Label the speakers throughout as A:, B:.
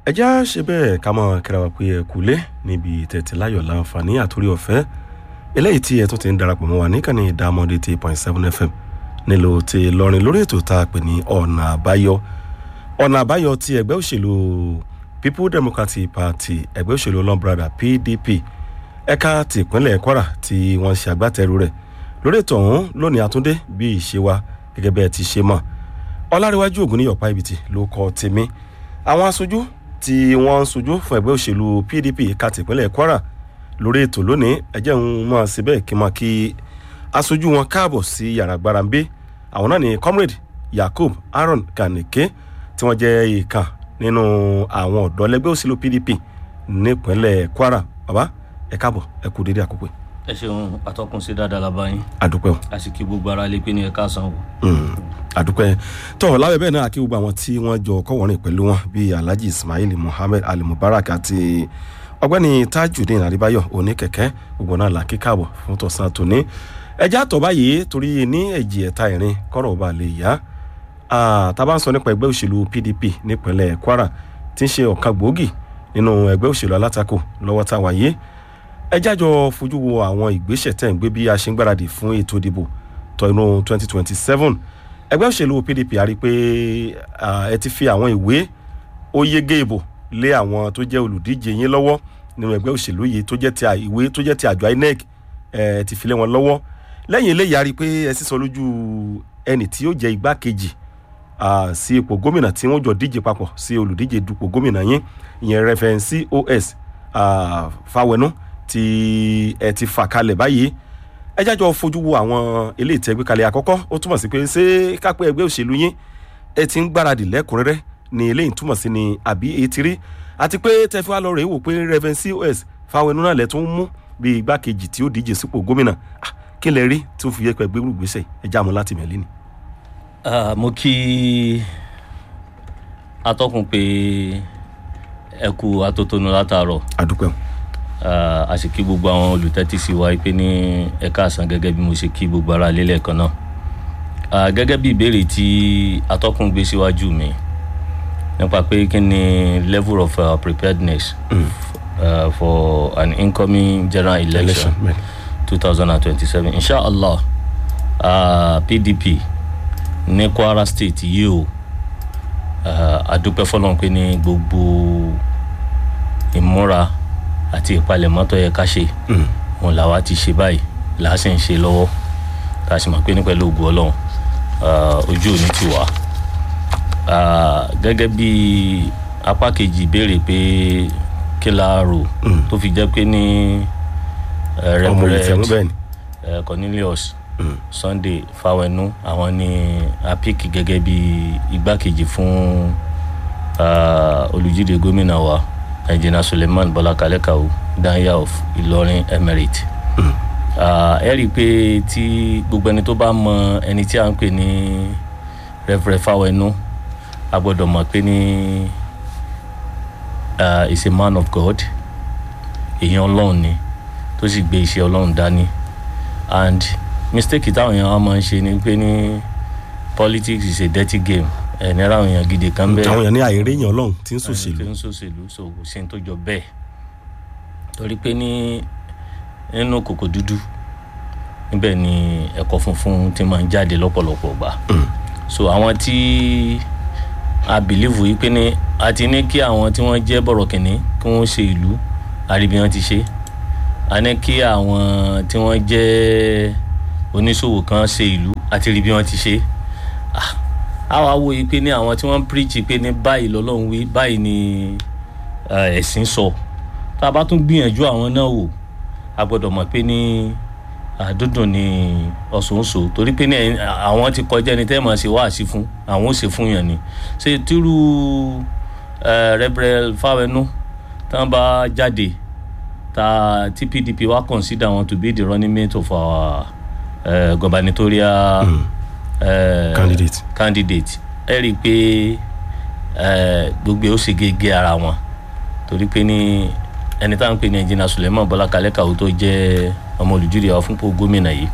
A: ẹ já ṣe bẹ́ẹ̀ ká mọ̀ kíra wa pé ẹ kúlé níbi tẹ̀tẹ̀ láyọ̀ láǹfààní àtúrí ọ̀fẹ́ eléyìí tí ẹ tún ti ń darapọ̀ mọ́ wa níkànnì ìdámọ́dé ti point seven fm nílò ti lọrin lórí ètò tá a pè ní ọ̀nà àbáyọ ọ̀nà àbáyọ ti ẹgbẹ́ òṣèlú people democratic party ẹgbẹ́ òṣèlú ọlọ́mbrada pdp ẹ̀ka tìpínlẹ̀ kwara tí wọ́n ṣe agbátẹrù rẹ̀ lórí ètò ọ̀hún lónìí àtúndé bí ìṣe wa gẹ́gẹ́ bẹ́ẹ̀ ti ṣe mọ̀ ọlárẹ̀wájú ògùn níyọ̀pá ibìtì ló kọ́ tèmi àwọn aṣojú tí wọ́n ń sojú fún ẹgbẹ́ òṣèlú pdp ẹ̀ka tìpínlẹ̀ kwara lórí ètò lónìí ẹjẹ́ ń máa ṣe bẹ́ẹ̀ kí n máa kí aṣojú wọn káàbọ̀ sí yàrá gbarambe àwọn náà ní comrade yakub aaron kanike tí wọ́n jẹ́ ìkan nínú àwọn ọ̀dọ́ lẹ́gbẹ́ òṣèlú pdp nípínlẹ̀ kwara bàbá ẹ káàbọ̀ ẹ kú dédé àkókò yìí.
B: ẹ ṣeun atọ́kùn sí dáadáa la bá yín
A: àdúpẹ́ o
B: a sì kí gbogbo ara lé pé ní ẹ̀ka àsanwó.
A: Mm, àdúpẹ́ tọ́ lábẹ́ bẹ́ẹ̀ náà kí gbogbo àwọn tí wọ́n jọ kọ́wọ́rìn pẹ̀lú wọn bíi alhaji ismail muhammed ali mubarak àti ọgbẹ́ni tajudeen adébáyọ̀ oníkẹ̀kẹ́ gbogbo náà là kíkàbọ̀ fún tọ̀sán tòní ẹjẹ́ àtọ̀ báyìí torí ní ẹ̀jì ẹ̀ta ìrìn kọ́rọ̀ ọba lè yá tá a bá ń sọ nípa ẹgbẹ́ òṣèlú pdp nípínlẹ̀ kwara tí ń ṣe ọ̀kan gbòógì nínú ẹgbẹ́ òṣèlú alátakò lọ́wọ́ tá a wáyé ẹjẹ́ àjọ fojú wo àwọn ìgbésẹ̀ tẹ̀ ń gbé bí a ṣe ń gbáradì fún ètò ìdìbò tọdún 2027 ẹgbẹ́ òṣèlú pdp a rí i pé ẹ ti fi àwọn ìwé ó yege ìbò lé àwọn tó jẹ́ olùdíje yín lọ́wọ́ nínú ẹgbẹ́ òṣèlú yìí tó jẹ́ ti ìwé tó jẹ́ ti àjọ inec ẹ ti fi lé wọn lọ́wọ́ lẹ́yìn eléyìí a rí i pé ẹ sísọ lójú ẹnì tí yóò jẹ́ igbákejì sí ipò gómìnà tí wọ́n jọ díje papọ̀ sí olùdíje dupò gómìnà yín ìyẹn rẹfẹ̀nsì os fáwẹnú tí ẹ ti fà kalẹ̀ báyìí ẹ jájọ fojú wo àwọn ilé ìtẹ́gbẹ́ kalẹ̀ àkọ́kọ́ ó túmọ̀ sí pé ṣé kápẹ́ ẹgbẹ́ òṣèlú yín ẹ ti ń gbáradì lẹ́kùnrẹ́rẹ́ ni eléyìí túmọ̀ sí ni àbí etí rí àti pé tẹ́fí wa lọ rèé wò pé reverend cos fáwọnú náà lẹ̀ tún mú bí igbákejì tí ó díje sípò gómìnà kí lẹ rí tí ó fi yẹ pé ẹgbẹ́ gbèsè ẹ já mu láti mẹ́lẹ́ ni.
B: mo kí atọ́kùn pé ẹ kú atótónu látàárọ̀
A: àdúpẹ́ o
B: a sì kí gbogbo àwọn olùtẹ́tí sí wa pé ní ẹ̀ka àsán gẹ́gẹ́ bí mo ṣe kí gbogbo ara lélẹ̀ kan náà gẹ́gẹ́ bí ìbéèrè tí atọ́kùn gbé síwájú mi nípa pé kí ni level of uh, preparedness mm. uh, for an incoming general election two thousand and twenty-seven inshallah uh, pdp ní kwara state yìí o adúpẹ́ fọlọ́n pé ní gbogbo ìmúra àti ìpalẹ̀mọ́ tó yẹ ká ṣe òun làwa ti ṣe báyìí làá sì ń ṣe lọ́wọ́ tá a sì mọ̀ pé ní pẹ̀lú ògùn ọlọ́run ojú òní ti wà gẹ́gẹ́ bí apá kejì béèrè pé kí la rò tó fi jẹ́ pé ní reverend cornelius sunday fawẹnu àwọn ni apik gẹ́gẹ́ bí igbákejì fún olùjíde gómìnà wa engineer suleiman bọlá kalẹ́kàwó danya of ìlọrin emirate ẹ rí i pé tí gbogbo ẹni tó bá mọ ẹni tí a ń pè ní reverend fawẹnu a gbọ́dọ̀ mọ̀ pé ní is a man of god èèyàn ọlọ́run ni tó sì gbé iṣẹ́ ọlọ́run dání and mistake táwọn èèyàn wa máa ń ṣe ni pé ní politics is a dirty game ẹ̀ ní ráwọn èèyàn gidi kan bẹ́ẹ̀.
A: àwọn èèyàn ní àìrí èèyàn ọlọ́run tí ń
B: tí
A: sòṣèlú
B: ń sòṣèlú so kò sí ní tó jọ bẹ́ẹ̀ torí pé ní nínú kòkò dúdú níbẹ̀ ni ẹ̀kọ́ funfun ti máa ń jáde lọ́pọ̀lọpọ̀ gbà so àwọn tí a bìlíìfù yìí pé ní a ti ní kí àwọn tí wọ́n jẹ́ bọ̀rọ̀kìnní kí wọ́n ṣe ìlú àríbi wọn ti ṣe a ní kí àwọn tí wọ́n jẹ́ oníṣòwò kan ṣe ìlú àti rí bí wọ́n ti ṣe ah a wá wo yìí pé ní àwọn tí wọ́n ń píríjì pé ní báyìí lọ́lọ́run wí báyìí ni ẹ̀sìn sọ tá a bá tún gbìyànjú àwọn náà wò a gbọ́dọ̀ mọ̀ pé ní àdúndùn ni ọ̀sọ̀ọ̀sọ̀ torí pé ní àwọn ti kọjá ẹni tẹ́ máa ṣe wáàsí fún àwọn ò ṣe fún yàn ni ṣe tírú rẹ́bẹ̀rẹ̀ fáwẹnú tí wọ́n bá jáde ta tí pdp wá consider wọn to be the running mate of our uh, gubernatorial. Mm
A: candidate
B: candidate ẹ rí i pé gbogbo ẹ ó ṣe gẹ́gẹ́ ara wọn torí pé ní ẹni tá à ń pè ní ẹnjìnà suleiman bọlá kalẹ́kàwó tó jẹ́ ọmọ olùdíje wa fúnpọ̀ gómìnà yìí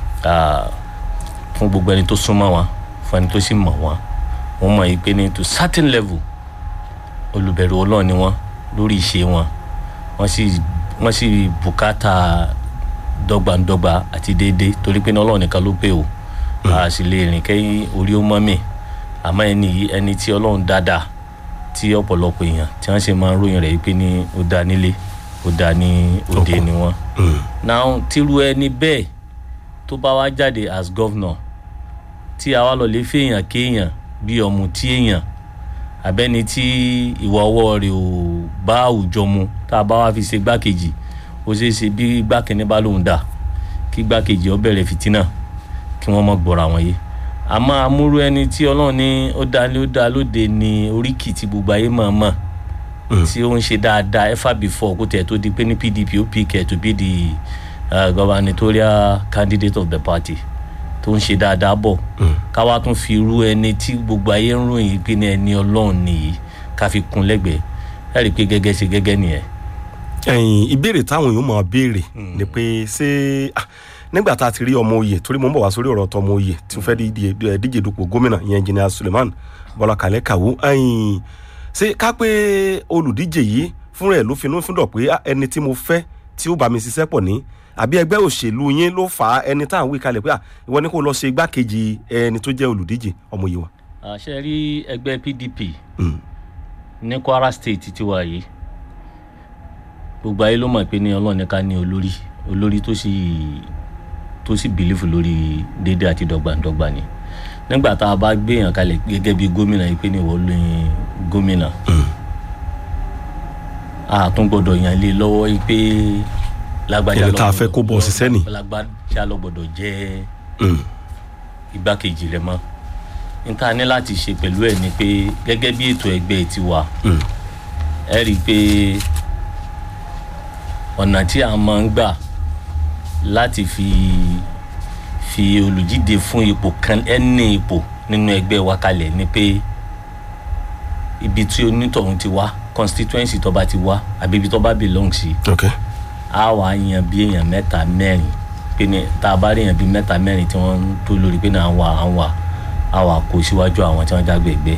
B: fún gbogbo ẹni tó súnmọ́ wọn fún ẹni tó sì mọ̀ wọn wọ́n mọ̀ yìí pé ní to certain level olùbẹ̀rù ọlọ́run ni wọ́n lórí ìṣe wọn wọ́n sì wọ́n sì bùkátà dọ́gbandọ́gba àti déédéé torí pé ní ọlọ́run nìkan ló pé o a sì lè rìn kẹ́yìn orí ó mọ́ mi àmọ́ ẹni yìí ẹni tí ọlọ́run dáadáa tí ọ̀pọ̀lọpọ̀ èèyàn tí wọ́n sì máa ń ròyìn rẹ̀ pé ní ó dá nílé ó dá ní òde ni wọ́n. now tírú ẹni bẹ́ẹ̀ tó bá wá jáde as governor tí a wá lọ lè fèèyàn kéèyàn bí ọmọ tí èèyàn abẹ́ni tí ìwà ọwọ́ rẹ̀ ò bá àwùjọ mu tá a bá wá fi ṣe gbákejì ó ṣeé ṣe bí gbákẹ́ni bá lóun dà kí gbákejì ó bẹ̀rẹ̀ fìtínà kí wọ́n mọ̀ gbọ́ra wọn yé àmọ́ amúrú ẹni tí ọlọ́run ní ó dá lé ó dá lóde ní oríkì tí gbogbo ayé mọ̀ mọ̀ tí ó ń ṣe dáadáa ever before kó tẹ̀ tó di pé ní pdp ó pick ẹ̀ to be the uh, gubernatorial candidate of the party tó ń ṣe dáadáa bọ̀ káwá tún fi irú ẹni tí gbogbo ayé ń ròyìn pé ní ẹni ọlọ́run nìyí ká fi kún lẹ́gbẹ̀ẹ́ ẹ rí i pé gẹ́gẹ́ ṣe gẹ́gẹ́ nìyẹn.
A: ẹ̀yin ìbéèrè táwọn èèyàn máa béèrè ni pé ṣé ah, nígbà tá a ti rí ọmọ oyè torí mo ń bọ̀ wá sórí ọ̀rọ̀ tọmọ oyè tí mo fẹ́ díje díje dupò gómìnà ìyẹn engineer Suleiman Bọ́lá Kalẹ̀ Kàwó ẹ̀yin ṣé ká pé olùdíje yìí fúnra ẹ̀ ló finú fúndọ̀ pé ah, ẹni tí mo fẹ́ tí ó bá mi ṣiṣẹ́ pọ̀ ní àbí ẹgbẹ́ òṣèlú yín ló fà á ẹni tá à ń wí kalẹ̀ pé à ìwọ ni kò lọ ṣe igbákejì ẹni tó jẹ́ olùdíje ọmọ yìí wa.
B: àṣẹ rí ẹgbẹ́ pdp ní kwara state ti wà yìí gbogbo ayé ló mọ̀ pé ní ọlọ́run ní ká ní olórí olórí tó sì tó sì bìlífù lórí déédéé àti dọ́gbandọ́gba ni nígbà tá a bá gbé èèyàn kalẹ̀ gẹ́gẹ́ bí gómìnà yìí pé ní ìwọ lóyún gómìnà a tún gbọ́dọ̀ yàn lé lọ́wọ́ yìí pé lágbájá
A: Ẹni tá a fẹ́ kó bọ́ ṣiṣẹ́ nì.
B: lágbájá lọ gbọ́dọ̀ jẹ́ igbákejì rẹ̀ mọ́ níta ní láti ṣe pẹ̀lú ẹ̀ ni pé gẹ́gẹ́ bí ètò ẹgbẹ́ ti wà ẹ rí i pé ọ̀nà tí a máa ń gbà láti fi fi olùjíde fún ipò kan ẹni ipò nínú ẹgbẹ́ wa kalẹ̀ ni pé ibi tí onítọ̀hún ti wá constituency tó bá ti wá àbí ibi tó bá belong sí
A: ok
B: a wà á yan bí èèyàn mẹ́ta mẹ́rin pé ní tá a bá rí èèyàn bí mẹ́ta mẹ́rin tí wọ́n ń tó lórí pé náà wà á wà á wà kó síwájú àwọn tí wọ́n jágbe ẹgbẹ́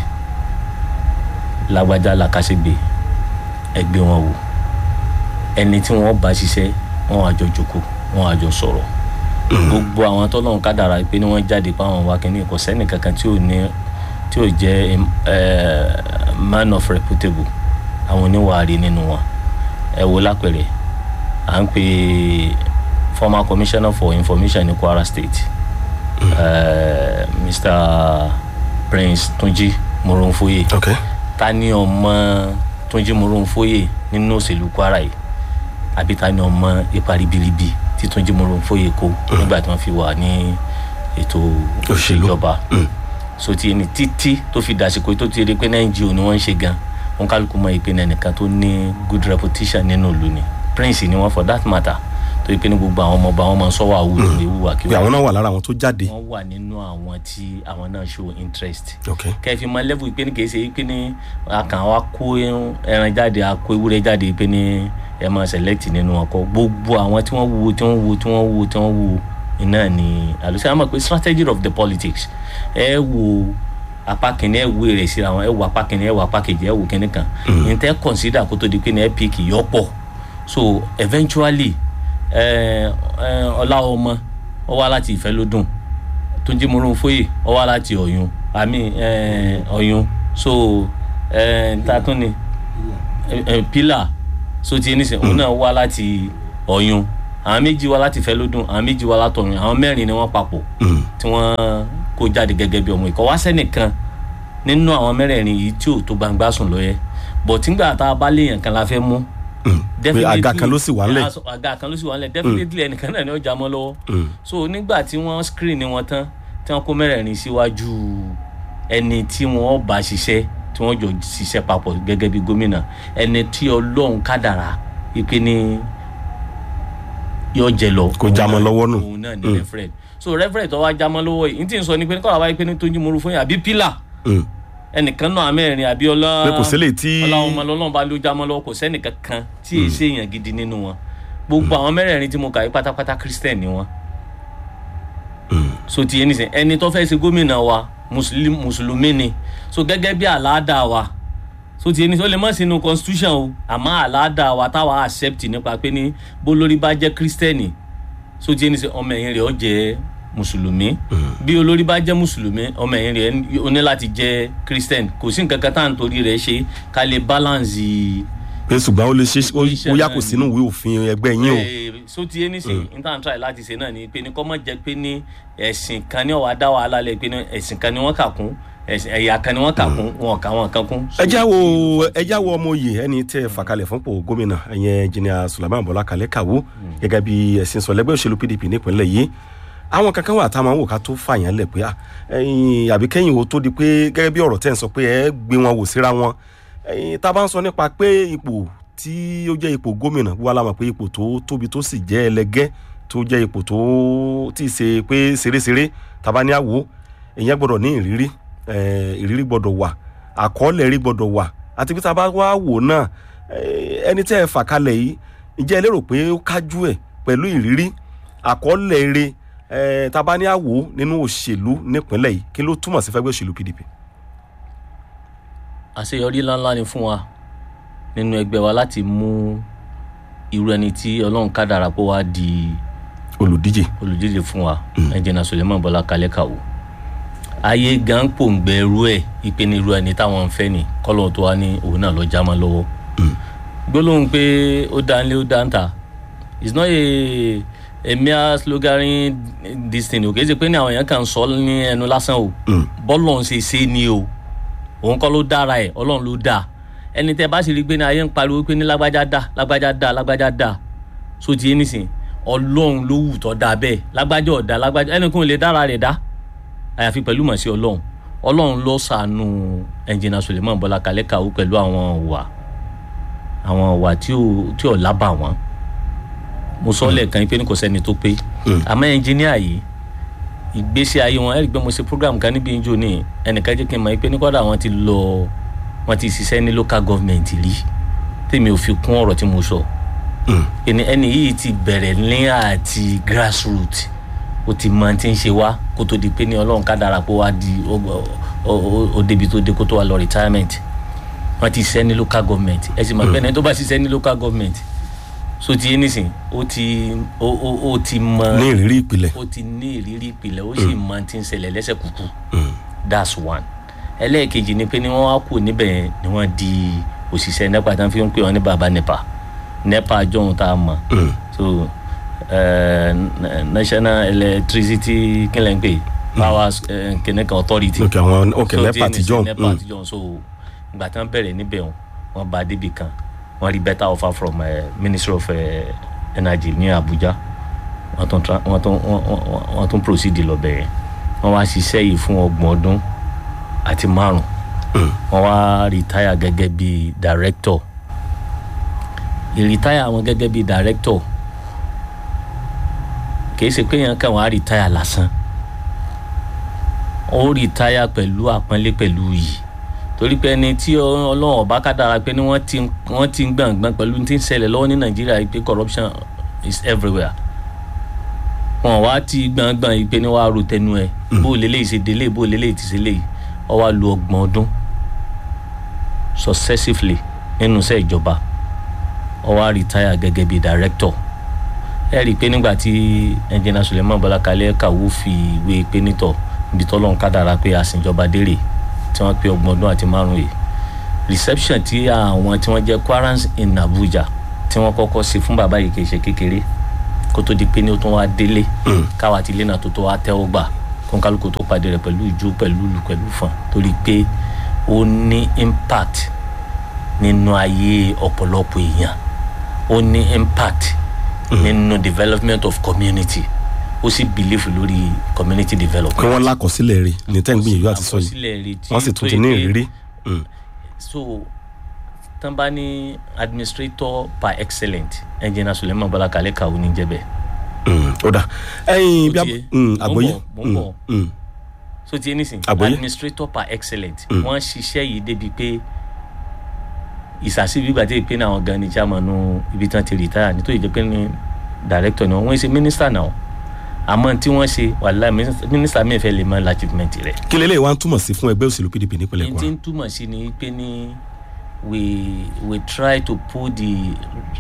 B: lágbájá làkàṣègbè ẹgbẹ́ wọn wò ẹni tí wọ́n bá ṣiṣẹ́ wọ́n wá jọ jókòó wọ́n wá jọ sọ̀rọ̀ gbogbo àwọn tọ́lọ́run kádàrá pé ní wọ́n jáde pa àwọn wa kìíní kò sẹ́ni kankan tí ò ní tí ò jẹ́ eh, man of reputable àwọn oníwàárí nínú wọn ẹ wo lápẹ̀rẹ̀ à ń pè former commissioner for information ní kwara state uh, mr prince tunji moronfoye
A: ok
B: ta ni ọmọ tunji moronfoye nínú òṣèlú kwara yìí àbí ta ni ọmọ ipa ribiribi tí tunji moronfoye kó nígbà tí wọ́n fi wà ní ètò
A: Òṣèlú.
B: ìjọba so ti ẹni títí tó fi dàsìkò tó ti rí pé nàìjíríà ni wọ́n ń ṣe gan wọn kálukú mọ ìpín ẹnìkan tó ní good reputation nínú ìlú ni prince ni wọn for that matter tó yẹ pé ní gbogbo àwọn ọmọọba wọn máa ń sọ́wọ́ àwùjọ ewu
A: pé
B: àkíwá
A: àwọn náà wà lára àwọn tó jáde
B: wọn wà nínú àwọn tí àwọn náà show interest
A: ok
B: kẹfì máa level ìpè ní kìí ṣe ìpè ní akàn wa kó ẹran jáde akó ewúrẹ́ jáde ìpè ní ẹ máa select nínú ọkọ gbogbo àwọn tí wọ́n wo tí wọ́n wo tí wọ́n wo tí wọ́n wo iná ni àlùsí àmọ́ pé strategy of the politics ẹ wo apá kìíní ẹ wo èrè síra wọn ẹ wo apá kìíní ẹ wo apá kejì ẹ wo kíní kan ní tẹ́ consider kó tó di pé ní ẹ pick yọ pọ̀ so eventually ẹ ẹ ọlá ọmọ ọ wá láti ìfẹ́ ló dùn túnjí morunfoyè ọ wá láti ọ̀yún àmì ẹ, ọ̀yún so ẹ, ta tún ni ẹ, ẹ, pílà so ti ẹni sìn òun náà wá láti ọ̀yún àwọn méjì wá láti ìfẹ́ ló dùn àwọn méjì wá láti ọ̀yún àwọn mẹ́rin ni wọ́n papọ̀ tí wọ́n kó jáde gẹ́gẹ́ bí ọmọ ìkọ́ wá sẹ́nìkan nínú àwọn mẹ́rẹ̀ẹ̀rin yìí tí ò tó gbangba sùn lọ́yẹ́ bọ̀ tígbà tá a bá léèyàn kan la fẹ́ mú
A: pé àga kan ló sì wà ńlẹ̀
B: Definitely- àga kan ló sì wà ńlẹ̀ definitely ẹnìkan náà ni ó já mọ́ lọ́wọ́ so nígbà tí wọ́n screen ni wọn tán tí wọ́n kó mẹ́rẹ̀ẹ̀rin síwájú ẹni tí wọ́n bá ṣiṣẹ́ tí wọ́n jọ ṣiṣẹ́ papọ̀ gẹ́gẹ́ bí gómìnà ẹni tí ọlọ́run kádàrá ipe ní yọ jẹ lọ
A: Kó já mọ́ lọ́wọ́ nù.
B: òun náà ní referent so referent tó wá já mọ́ lọ́wọ́ yìí n tí n sọ ni pé kọ́ra wáyé pé ní tójú mọ́rú fún yín àbí pílà
A: Mm.
B: ẹnìkan náà mẹ́rin àbí ọlá
A: pé kò sílẹ̀ tí
B: ọlọ́run ọmọ lọ́lọ́run bá ló já mọ́ lọ́wọ́ kò sẹ́nìkan kan tí èyí ṣe èèyàn gidi nínú wọn gbogbo àwọn mẹ́rẹ̀ẹ̀rin tí mo kà yí pátápátá christian ni wọn so ti yé nísìn ẹni tó fẹ́ ṣe gómìnà wa mùsùlùmí mùsùlùmí ni so gẹ́gẹ́ bí àlàáda wa so ti ẹni tó lè mọ̀ sínú constitution o àmọ́ àlàáda wa táwa accept nípa pé ní bó lórí bá jẹ́ kírísítẹ́nì so ti ẹni sẹ ọmọ ẹ̀yìn rẹ̀ ó jẹ́ mùsùlùmí bí olórí bá jẹ́ mùsùlùmí ọmọ ẹ̀yìn rẹ̀ ó ní láti jẹ́ kírísítẹ́nì kò sí nǹkan kan tá à ń torí rẹ̀ ṣe ká lè balance
A: pé ṣùgbọ́n ó lè ṣe ó yà kò sínú ìwé òfin ẹgbẹ́ yín o.
B: so ti ẹni sè n tàn try láti ṣe náà ni pé ní kọ́ mọ̀ jẹ́ pé ní ẹ̀sìn kan ní ọ̀wá dá wàhálà lẹ̀ pé ní ẹ̀sìn kan ní wọ́n kà kún ẹ̀yà kan ni wọ́n kà kún wọn kà wọn kan kún.
A: ẹ já wo ẹ já wo ọmọ oyè ẹni tẹ fàkalẹ̀ fúnpọ̀ gómìnà ẹ̀yẹn jìnnà Sulaiman Bọ́lá Kalẹ̀ Kàwó gẹ́gẹ́ bí ẹ̀sìn sọ lẹ́gbẹ́ òṣèlú PDP nípínlẹ̀ yìí àwọn kankan wà tá a máa ń wò ká tó fàyàn lẹ̀ pé àbí kẹ́yìn o tó di pé gẹ́gẹ́ bí ọ̀rọ̀ tẹ́ ń sọ pé ẹ gbé wọn wò síra wọn tá a bá ń sọ nípa pé ipò tí ó jẹ́ ipò gómìnà wà láwọn pé ipò tó tóbi tó sì jẹ́ ẹlẹgẹ́ tó jẹ́ ipò tó tí ì ṣe pé ṣeréṣeré tàbá ní àwò èèyàn gbọ́dọ̀ ní ìrírí ìrírí gbọ́dọ̀ wà àkọọ́lẹ̀ rí gbọ́dọ̀ wà àti pé tá a bá wá wò náà ẹni tẹ́ ẹ fà kalẹ̀ yìí ǹjẹ́ ẹ lérò pé ó kájú ẹ̀ pẹ̀lú ìrírí àkọọ́lẹ̀ rẹ̀ tá a bá ní àwò nínú òṣèlú nípínlẹ̀ yìí kí ló túmọ̀ sí fẹ́gbẹ́ òṣèlú PDP.
B: àṣeyọrí ńláńlá ni fún wa nínú ẹgbẹ́ wa láti mú irú ẹni tí ọlọ́run kádàrá pé wá di
A: olùdíje
B: olùdíje fún wa ẹnjìnà Suleiman Bọ́lá Kalẹ̀ Kàwó ayé gan pòǹgbẹ irú ẹ ìpè ní irú ẹni táwọn ń fẹ́ ni kọ́lọ́ tó wá ní òun náà lọ já mọ́ lọ́wọ́ gbólóhùn pé ó dá nílé ó dá ń ta it's not a a mere sloganin this thing o kì í ṣe pé ní àwọn èèyàn kan sọ ní ẹnu lásán o bọ́ọ̀lù ọ̀hún ṣe ṣe ni o òun kọ́ ló dára ẹ̀ ọlọ́run ló dáa ẹni tẹ bá sì rí i pé ní ayé ń pariwo pé ní lágbájá dá lágbájá dá lágbájá dá so ti yé nísìn ọlọ́run ló wù tọ́ da bẹ́ẹ̀ lágbájá ọ̀dà lágbájá ẹni kún lè dára rẹ̀ dá àyàfi pẹ̀lú mọ̀ sí ọlọ́run ọlọ́run ló sànù ẹnjìnà Suleiman Bọ́lá Kalẹ̀ Kàwó pẹ̀lú àwọn wà àwọn wà tí ò tí ò lábà wọn mo sọ lẹ́ẹ̀kan pé ní kò sẹ́ni tó pé àmọ́ ẹnjìníà yìí ìgbésí ayé wọn ẹ̀rí pé mo ṣe program kan níbi ìjọ ní ẹnìkan jẹ́ kí n mọ̀ pé ní kọ́dà wọn ti lọ wọn ti ṣiṣẹ́ ní local government rí tèmi ò fi kún ọ̀rọ̀ tí mo sọ ẹni ẹni yìí ti bẹ̀rẹ̀ ní àti grassroot ó ti mọ tí ń ṣe wá kó tó di pé ní ọlọ́run ká dára pé wá di ó débi tó dé kó tó wá lọ retirement wọn ti ṣiṣẹ́ ní local government ẹ sì mọ̀ pé ẹni tó bá ṣiṣẹ́ ní local government so ti yé nísìn ó ti ó ó ó ti mọ
A: ní ìrírí ìpìlẹ̀
B: ó ti ní ìrírí ìpìlẹ̀ ó sì mọ tí ń ṣẹlẹ̀ lẹ́sẹ̀ kúkú that's one ẹlẹ́ẹ̀kejì ni pé ní wọ́n wá kù níbẹ̀ yẹn ni wọ́n di òṣìṣẹ́ nepa tí wọ́n fi ń pè wọ́n ní baba nepa nepa jọ̀hún tá a mọ̀ so uh, national electricity kílẹ̀ ń pè power uh, kìnìkan authority
A: ok àwọn ok nepa àtijọ́
B: nepa àtijọ́ so ìgbà tí wọ́n bẹ̀rẹ̀ níbẹ̀ wọn wọ́n bá débi kan wọ́n rí better offer from uh, ministry of uh, energy ní Abuja wọ́n tún wọ́n tún wọ́n tún proceed lọ bẹ̀rẹ̀ wọ́n wá ṣiṣẹ́ yìí fún ọgbọ̀n ọdún àti márùn wọ́n wá retire gẹ́gẹ́ bí director ìretire wọn gẹ́gẹ́ bí director kì í ṣe pé yẹn kàn wá retire lásán ó retire pẹ̀lú àpọ́nlé pẹ̀lú yìí torí pé ẹni tí ọlọ́run ọba kádàrá pé ni wọ́n ti wọ́n ti ń gbàngbọ́n pẹ̀lú tí ń ṣẹlẹ̀ lọ́wọ́ ní nàìjíríà pé corruption is everywhere wọn wá ti gbàngbọ́n yìí pé ni wàá ro tẹnu ẹ bó lélẹ́yìí ṣe délé bó lélẹ́yìí ti ṣe léyìí ó wá lu ọgbọ̀n ọdún successively nínú iṣẹ́ ìjọba ó wá retire gẹ́gẹ́ bí director ẹ rí i pé nígbà tí ẹnjìnà Suleiman Bọ́lá Kalẹ̀ Kàwó fi ìwé pé nítọ̀ ibi tọ́lọ́run kádàrá pé àsìnjọba dérè tí wọ́n pé ọgbọ̀n ọdún àti márùn yìí reception tí àwọn tí wọ́n jẹ́ Quarrants in Abuja tí wọ́n kọ́kọ́ ṣe fún bàbá yìí kì í ṣe kékeré kó tó di pé ní ó tún wá délé káwa ti lé náà tó tó wá tẹ́wọ́ gbà kó kálukú tó pàdé rẹ̀ pẹ̀lú ìjó pẹ̀lú ìlú pẹ̀lú fún torí pé ó ní impact nínú ayé ọ̀pọ̀lọpọ̀ èèyàn ó ní impact nínú development of community ó sì believe lórí community development.
A: kí wọ́n lákọsílẹ̀ rẹ̀ ní tẹ́ ń gbìyànjú àti sọ yìí wọ́n sì tún ti ní ìrírí.
B: so tán bá ní administrator par excellent engineer Suleiman Bọ́lá Kalẹ̀ Kàwó ní jẹ́ bẹ́ẹ̀.
A: ó dà ẹyin bí àgbóyé
B: mo ń bọ̀ so ti ẹni sìn administrator par excellent wọ́n ṣiṣẹ́ yìí débi pé ìsàsí gbígbà tí ìpínlẹ̀ àwọn gan ni chairman ibi tí wọ́n ti retire nítorí jẹ́ pé ní director ni wọ́n ṣe minister náà àmọ́ tí wọ́n ṣe wàhálà mínísítà mi fẹ́ lè mọ achievement rẹ̀.
A: kí lélẹ́yìí wá ń túmọ̀ sí fún ẹgbẹ́ òṣèlú PDP nípínlẹ̀ Kwara.
B: ní tí ń túmọ̀ sí ni pé ní we we try to put the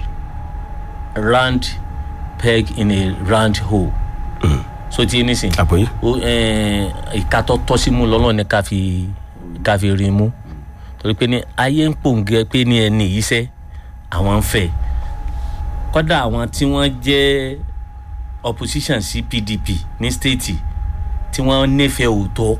B: round peg in a round hole. so ti ní sìn
A: àpòyí
B: ó ìka tó tọ́ sí mú lọ́lọ́ ni ká fi ká fi rin mú torí pé ní ayé ń pòǹgẹ́ pé ní ẹni yìí sẹ́ àwọn ń fẹ́ kọ́dà àwọn tí wọ́n jẹ́ opposition sí pdp ní state tí wọ́n nífẹ̀ẹ́ òótọ́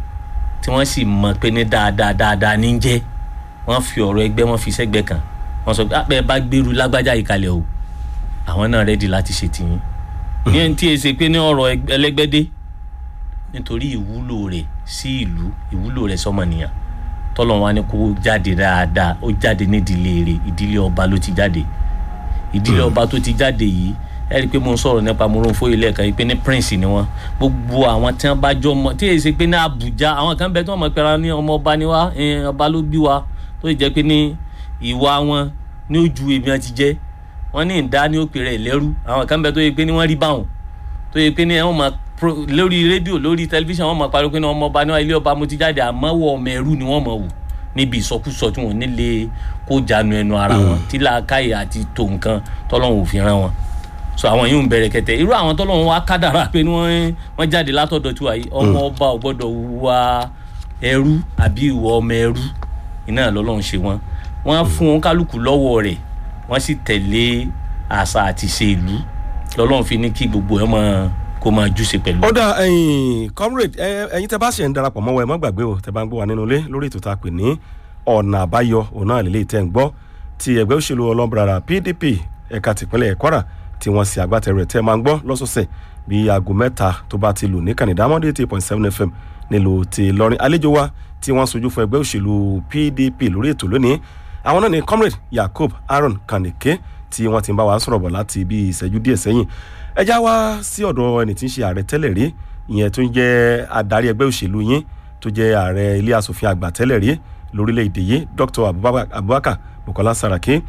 B: tí wọ́n sì mọ̀ pé ní dáadáa dáadáa ní jẹ́ wọ́n fi ọ̀rọ̀ ẹgbẹ́ wọn fi sẹ́gbẹ́ kan wọ́n sọ pé àpẹ bá gbèrú lágbájá yìí kalẹ̀ o àwọn náà rẹ́dí láti ṣe tìyín ní ẹni tí e ṣe pé ní ọ̀rọ̀ ẹlẹ́gbẹ́dé nítorí ìwúlò rẹ̀ sí ìlú ìwúlò rẹ̀ sọmọnìyàn tọ́lọ̀ wa ni kó jáde dáadáa ó jáde nídìílé rẹ̀ ìdílé ọba ló ti jáde ìdílé ọba tó ti jáde yìí ẹ rí i pé mo ń sọ̀rọ̀ nípa Moronfóyè lẹ́ẹ̀kan yìí pé ní prince ni wọ́n gbogbo àwọn tí wọ́n bá jọ mọ tí èyí ṣe pé ní Àbújá àwọn kan bẹ tí wọ́n mọ̀ pẹ́ra ní ọmọ ọba ni wá ọba ló bí wa tó sì jẹ́ pé ní ìwà wọn ní ojú èmi àti jẹ́ wọ́n ní ìdá ní òpè rẹ̀ lẹ́rú àwọn kan bẹ tó yẹ pé ní wọ́n rí báwọn tó yẹ pé ní wọ́n mọ̀ lórí rédíò lórí tẹlifíṣàn wọ́n mọ̀ pariwo pé ní ọmọ ọba ní ilé ọba mo ti jáde àmọ́ wọ ọmọ ẹrú ni wọ́n mọ̀ wù níbi ìsọkúsọ tí wọn nílé kó jánu ẹnu ara wọn tí làákàyè àti tó nǹkan tọ́lọ́hún ò fi rán wọn so àwọn yìí ń bẹ̀rẹ̀ kẹtẹ irú àwọn tọ́lọ́hún wa kádàrà pé ni wọ́n jáde látọ̀dọ̀ tí wà yìí ọmọ ọba ò gbọ́dọ̀ wá ẹrú àbí ìwọ ọmọ ẹrú iná lọ́lọ́run ṣe wọn wọ́n fún wọn kálukú lọ́wọ́ rẹ̀ wọ́n sì tẹ̀lé àṣà àti ṣe ìlú lọ́lọ́run fi ní kí gbogbo ẹ̀ máa kó máa júṣe pẹ̀lú.
A: ó dà ẹyin comrade ẹyin tẹ bá ṣe ń darapọ̀ mọ́ wa ẹ má gbàgbé o tẹ bá ń gbọ́ wa nínú ilé lórí ètò tá a pè ní ọ̀nà àbáyọ òun náà lè lè tẹ̀ ń gbọ́ ti ẹgbẹ́ òṣèlú ọlọ́mbrara PDP ẹ̀ka tìpínlẹ̀ Kwara tí wọ́n ṣe agbátẹrù rẹ̀ tẹ́ máa ń gbọ́ lọ́sọ̀ọ̀sẹ̀ bí aago mẹ́ta tó bá ti lù ní kànìdá mọ́dé eight point seven fm nílùú ti lọ́rin àlejò wa tí wọ́n sojú fún ẹgbẹ́ òṣèlú PDP lórí ètò lónìí àwọn náà ni comrade Yakub Aaron Kanike tí wọ́n ti ń bá wa sọ̀rọ̀ bọ̀ láti bí ìṣẹ́jú díẹ̀ sẹ́yìn ẹ já wá sí ọ̀dọ̀ ẹni tí ń ṣe ààrẹ tẹ́lẹ̀ rí ìyẹn tó ń jẹ́ adarí ẹgbẹ́ òṣèlú yín tó jẹ́ ààrẹ ilé asòfin àgbà tẹ́lẹ̀ rí lórílẹ̀‐èdè yìí Dr. Abubakar Bukola Saraki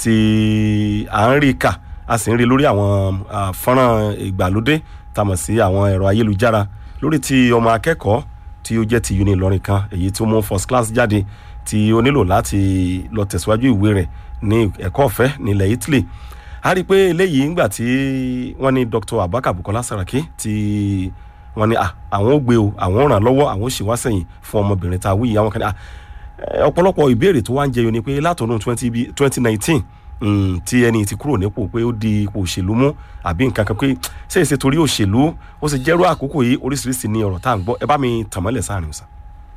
A: tí à ń rí kà a sì ń rí lórí àwọn fọ́nrán ìgbàlódé tá a mọ̀ sí àwọn ẹ̀rọ ayélujára lórí ti ọmọ akẹ́kọ̀ọ́ tí ó jẹ́ ti uni Ìlọrin kan èyí tí ó mú first class jáde tí ó nílò láti lọ tẹ̀síwájú ìwé rẹ̀ ní ẹ̀kọ́ ọ̀fẹ́ nílẹ̀ Italy a rí i pé eléyìí ńgbà tí wọ́n ní Dr. Abubakar Bukola Saraki tí wọ́n ní àwọn ò gbé o àwọn ò ràn lọ́wọ́ àwọn ò ṣe wá sẹ́yìn fún ọmọbìnrin tá a wí àwọn kan ní ọ̀pọ̀lọpọ̀ ìbéèrè tó wá ń jẹyọ ni pé látọ̀dún twenty nineteen tí ẹni tí kúrò nípò pé ó di ipò òṣèlú mú àbí nǹkan kan pé ṣé èsè torí òṣèlú ó sì jẹ́rú àkókò yìí oríṣiríṣi ni ọ̀rọ̀ tá à ń gbọ́ ẹ bá mi tàn mọ́lẹ̀ sáàrin ọ̀sán.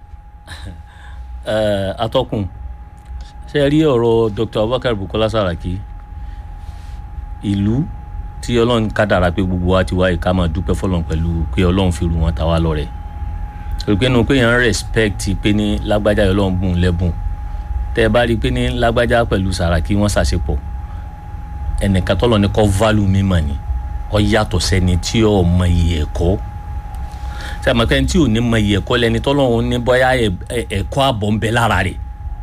B: atọ́kùn ṣe rí ọ̀rọ̀ Dr. Abubakar Bukola Saraki ìlú tí ọlọ́run kádàrá pé gbogbo wa ti wá ìka máa dúpẹ́ fọlọ́n pẹ̀lú pé ọlọ́run fi rù wọ́n ta wá lọ́rẹ̀ torí pé nu pé yẹn ń respect pé ní lágbájá ọlọ́run bùn lẹ́bùn tẹ́ ẹ bá rí i pé ní lágbájá pẹ̀lú Sàràkí wọ́n ṣàṣepọ̀ ẹnìkan tọ́lọ̀ ní kọ́ value mímọ̀ ni ọ yàtọ̀ sẹ́ni tí ò mọ iye ẹ̀kọ́ sẹ́mi pé tí ò ní mọ iye ẹ̀kọ́ lẹ́ni tọ́lọ̀ ní bóyá ẹ̀kọ́ àbọ̀ ń bẹ lára rẹ̀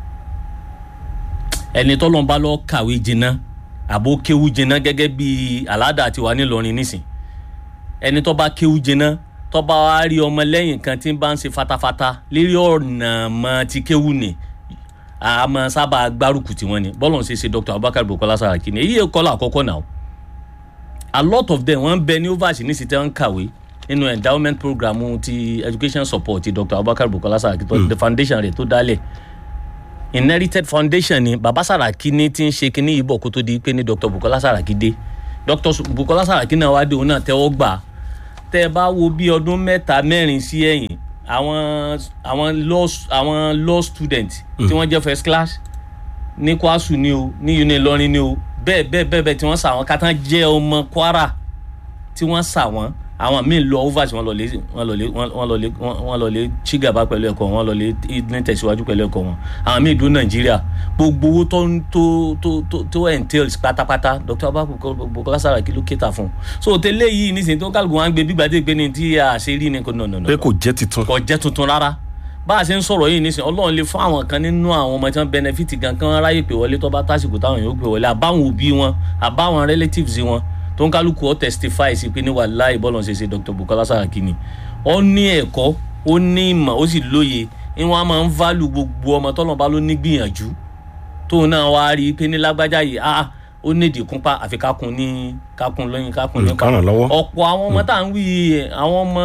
B: ẹni tọ́lọ̀ bá lọ kàwé jìnnà àbó kéwú jìnnà gẹ́gẹ́ bí aládà tiwa nílọrin nísìn ẹni tó bá kéwú jìnnà tó bá wá rí ọmọ lẹ́yìn kan tí ń bá ń ṣe fatafata lérí ọ̀nà mọ́ ti kéwú ni àmọ́ sábà gbárùkù tí wọ́n ní bọ́lọ̀ ṣe ṣe Dr. Abubakar Bukola Saraki ni èyí kọ́ la àkọ́kọ́ náà a lot of them wọ́n bẹ ní overs ní sí tẹ́ ń kàwé nínú endowment program ti education support ti Dr. Abubakar Bukola Saraki tó the foundation rẹ̀ tó dálẹ̀ inherited foundation ni baba Saraki ní ti ń ṣe kínní ìbọ̀ kó tó di pé ní Dr. Bukola Saraki dé Dr. Bukola Saraki náà wá dé òun náà tẹ́wọ́ gbà tẹ́ ẹ bá wo bí ọdún mẹ́ta mẹ́rin sí ẹ̀yìn àwọn àwọn law àwọn law student tí wọ́n jẹ́ first class ní kwasu ni o ní uni Ìlọrin ni o bẹ́ẹ̀ bẹ́ẹ̀ bẹ́ẹ̀ bẹ́ẹ̀ tí wọ́n sà wọ́n kátà jẹ́ ọmọ Kwara tí wọ́n sà wọ́n àwọn míì lọ overs wọ́n lọ lé wọ́n lọ lé wọ́n lọ lé wọ́n lọ lé chigaba pẹ̀lú ẹ̀kọ́ wọ́n lọ lé ní tẹ̀síwájú pẹ̀lú ẹ̀kọ́ wọn àwọn míì dúró Nàìjíríà gbogbo owó tó tó tó tó tó entails pátápátá Dr. Abubakar Bukola Saraki ló kéta fún un so tẹ́lẹ̀ yìí nísìnyí tó kálukú wọn á gbé gbígbà dé gbé ní tí a ṣe rí ni kò nà nà nà
A: pé kò jẹ́ titun.
B: kò jẹ́ tuntun rárá bá a ṣe ń sọ̀rọ̀ yìí nísìnyí Ọlọ́run lè fún àwọn kan nínú àwọn ọmọ tí wọ́n benefit gan kan ráyè pé wọlé tó bá tásìkò táwọn yóò pè wọlé àbáwọn òbí wọn àbáwọn relatives wọn tó ń kálukú ọ testify sí pé ní wàláhì bọ́ọ̀lù ṣe ṣe Dr. Bukola Saraki ni ó ní ẹ̀kọ́ ó ní ìmọ̀ ó sì lóye ni wọ́n á máa ń value gbogbo ọmọ tọ́lọ̀ bá ló ní gbìyànjú tóun náà wá rí i pé ní lágbájá yìí ah ó nídìí kúnpá àfi kákun ní kákun lóyún kákun
A: Mm,
B: nípa
A: ká ràn lọ́wọ́.
B: ọ̀pọ̀ àwọn ọmọ tá à ń wí yìí, àwọn ọmọ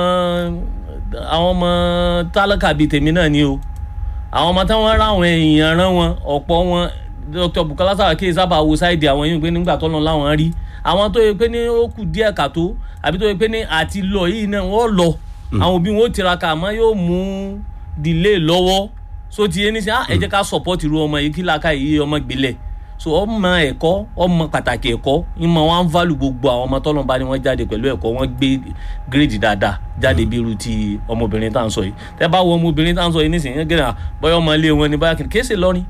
B: àwọn ọmọ tálákà bíi tèmi náà ni o àwọn ọmọ táwọn ráwọn èèyàn rán wọn ọ̀pọ̀ wọn dr bukola saraki sábà wo sáìdì àwọn yìí pé nígbà tó lọ láwọn rí àwọn tó yẹ pé ní ó kù díẹ̀ kàtó àbí tó yẹ pé ní àti lọ yìí náà wọ́n lọ àwọn òbí wọn ó tiraka àmọ́ yóò mú delay lọ́wọ́ so ti yé ní sẹ́ ẹ jẹ́ ká support irú ọmọ yìí kí làákà yìí ọmọ gbélẹ̀ so ọmọ ẹ̀kọ́ ọmọ pàtàkì ẹ̀kọ́ ìmọ̀ wọn value gbogbo àwọn ọmọ tọ́lọ́ bá ní wọ́n jáde pẹ̀lú ẹ̀kọ́ wọn gbé grade dáadáa jáde bí irú ti ọmọbìnrin tá à ń sọ yìí tẹ́ bá wo ọmọbìnrin tá à ń sọ yìí nísìnyí gẹ́gẹ́ bọ́yá ọmọ ilé wọn ni báyà kìnnì kéésì lọ́rin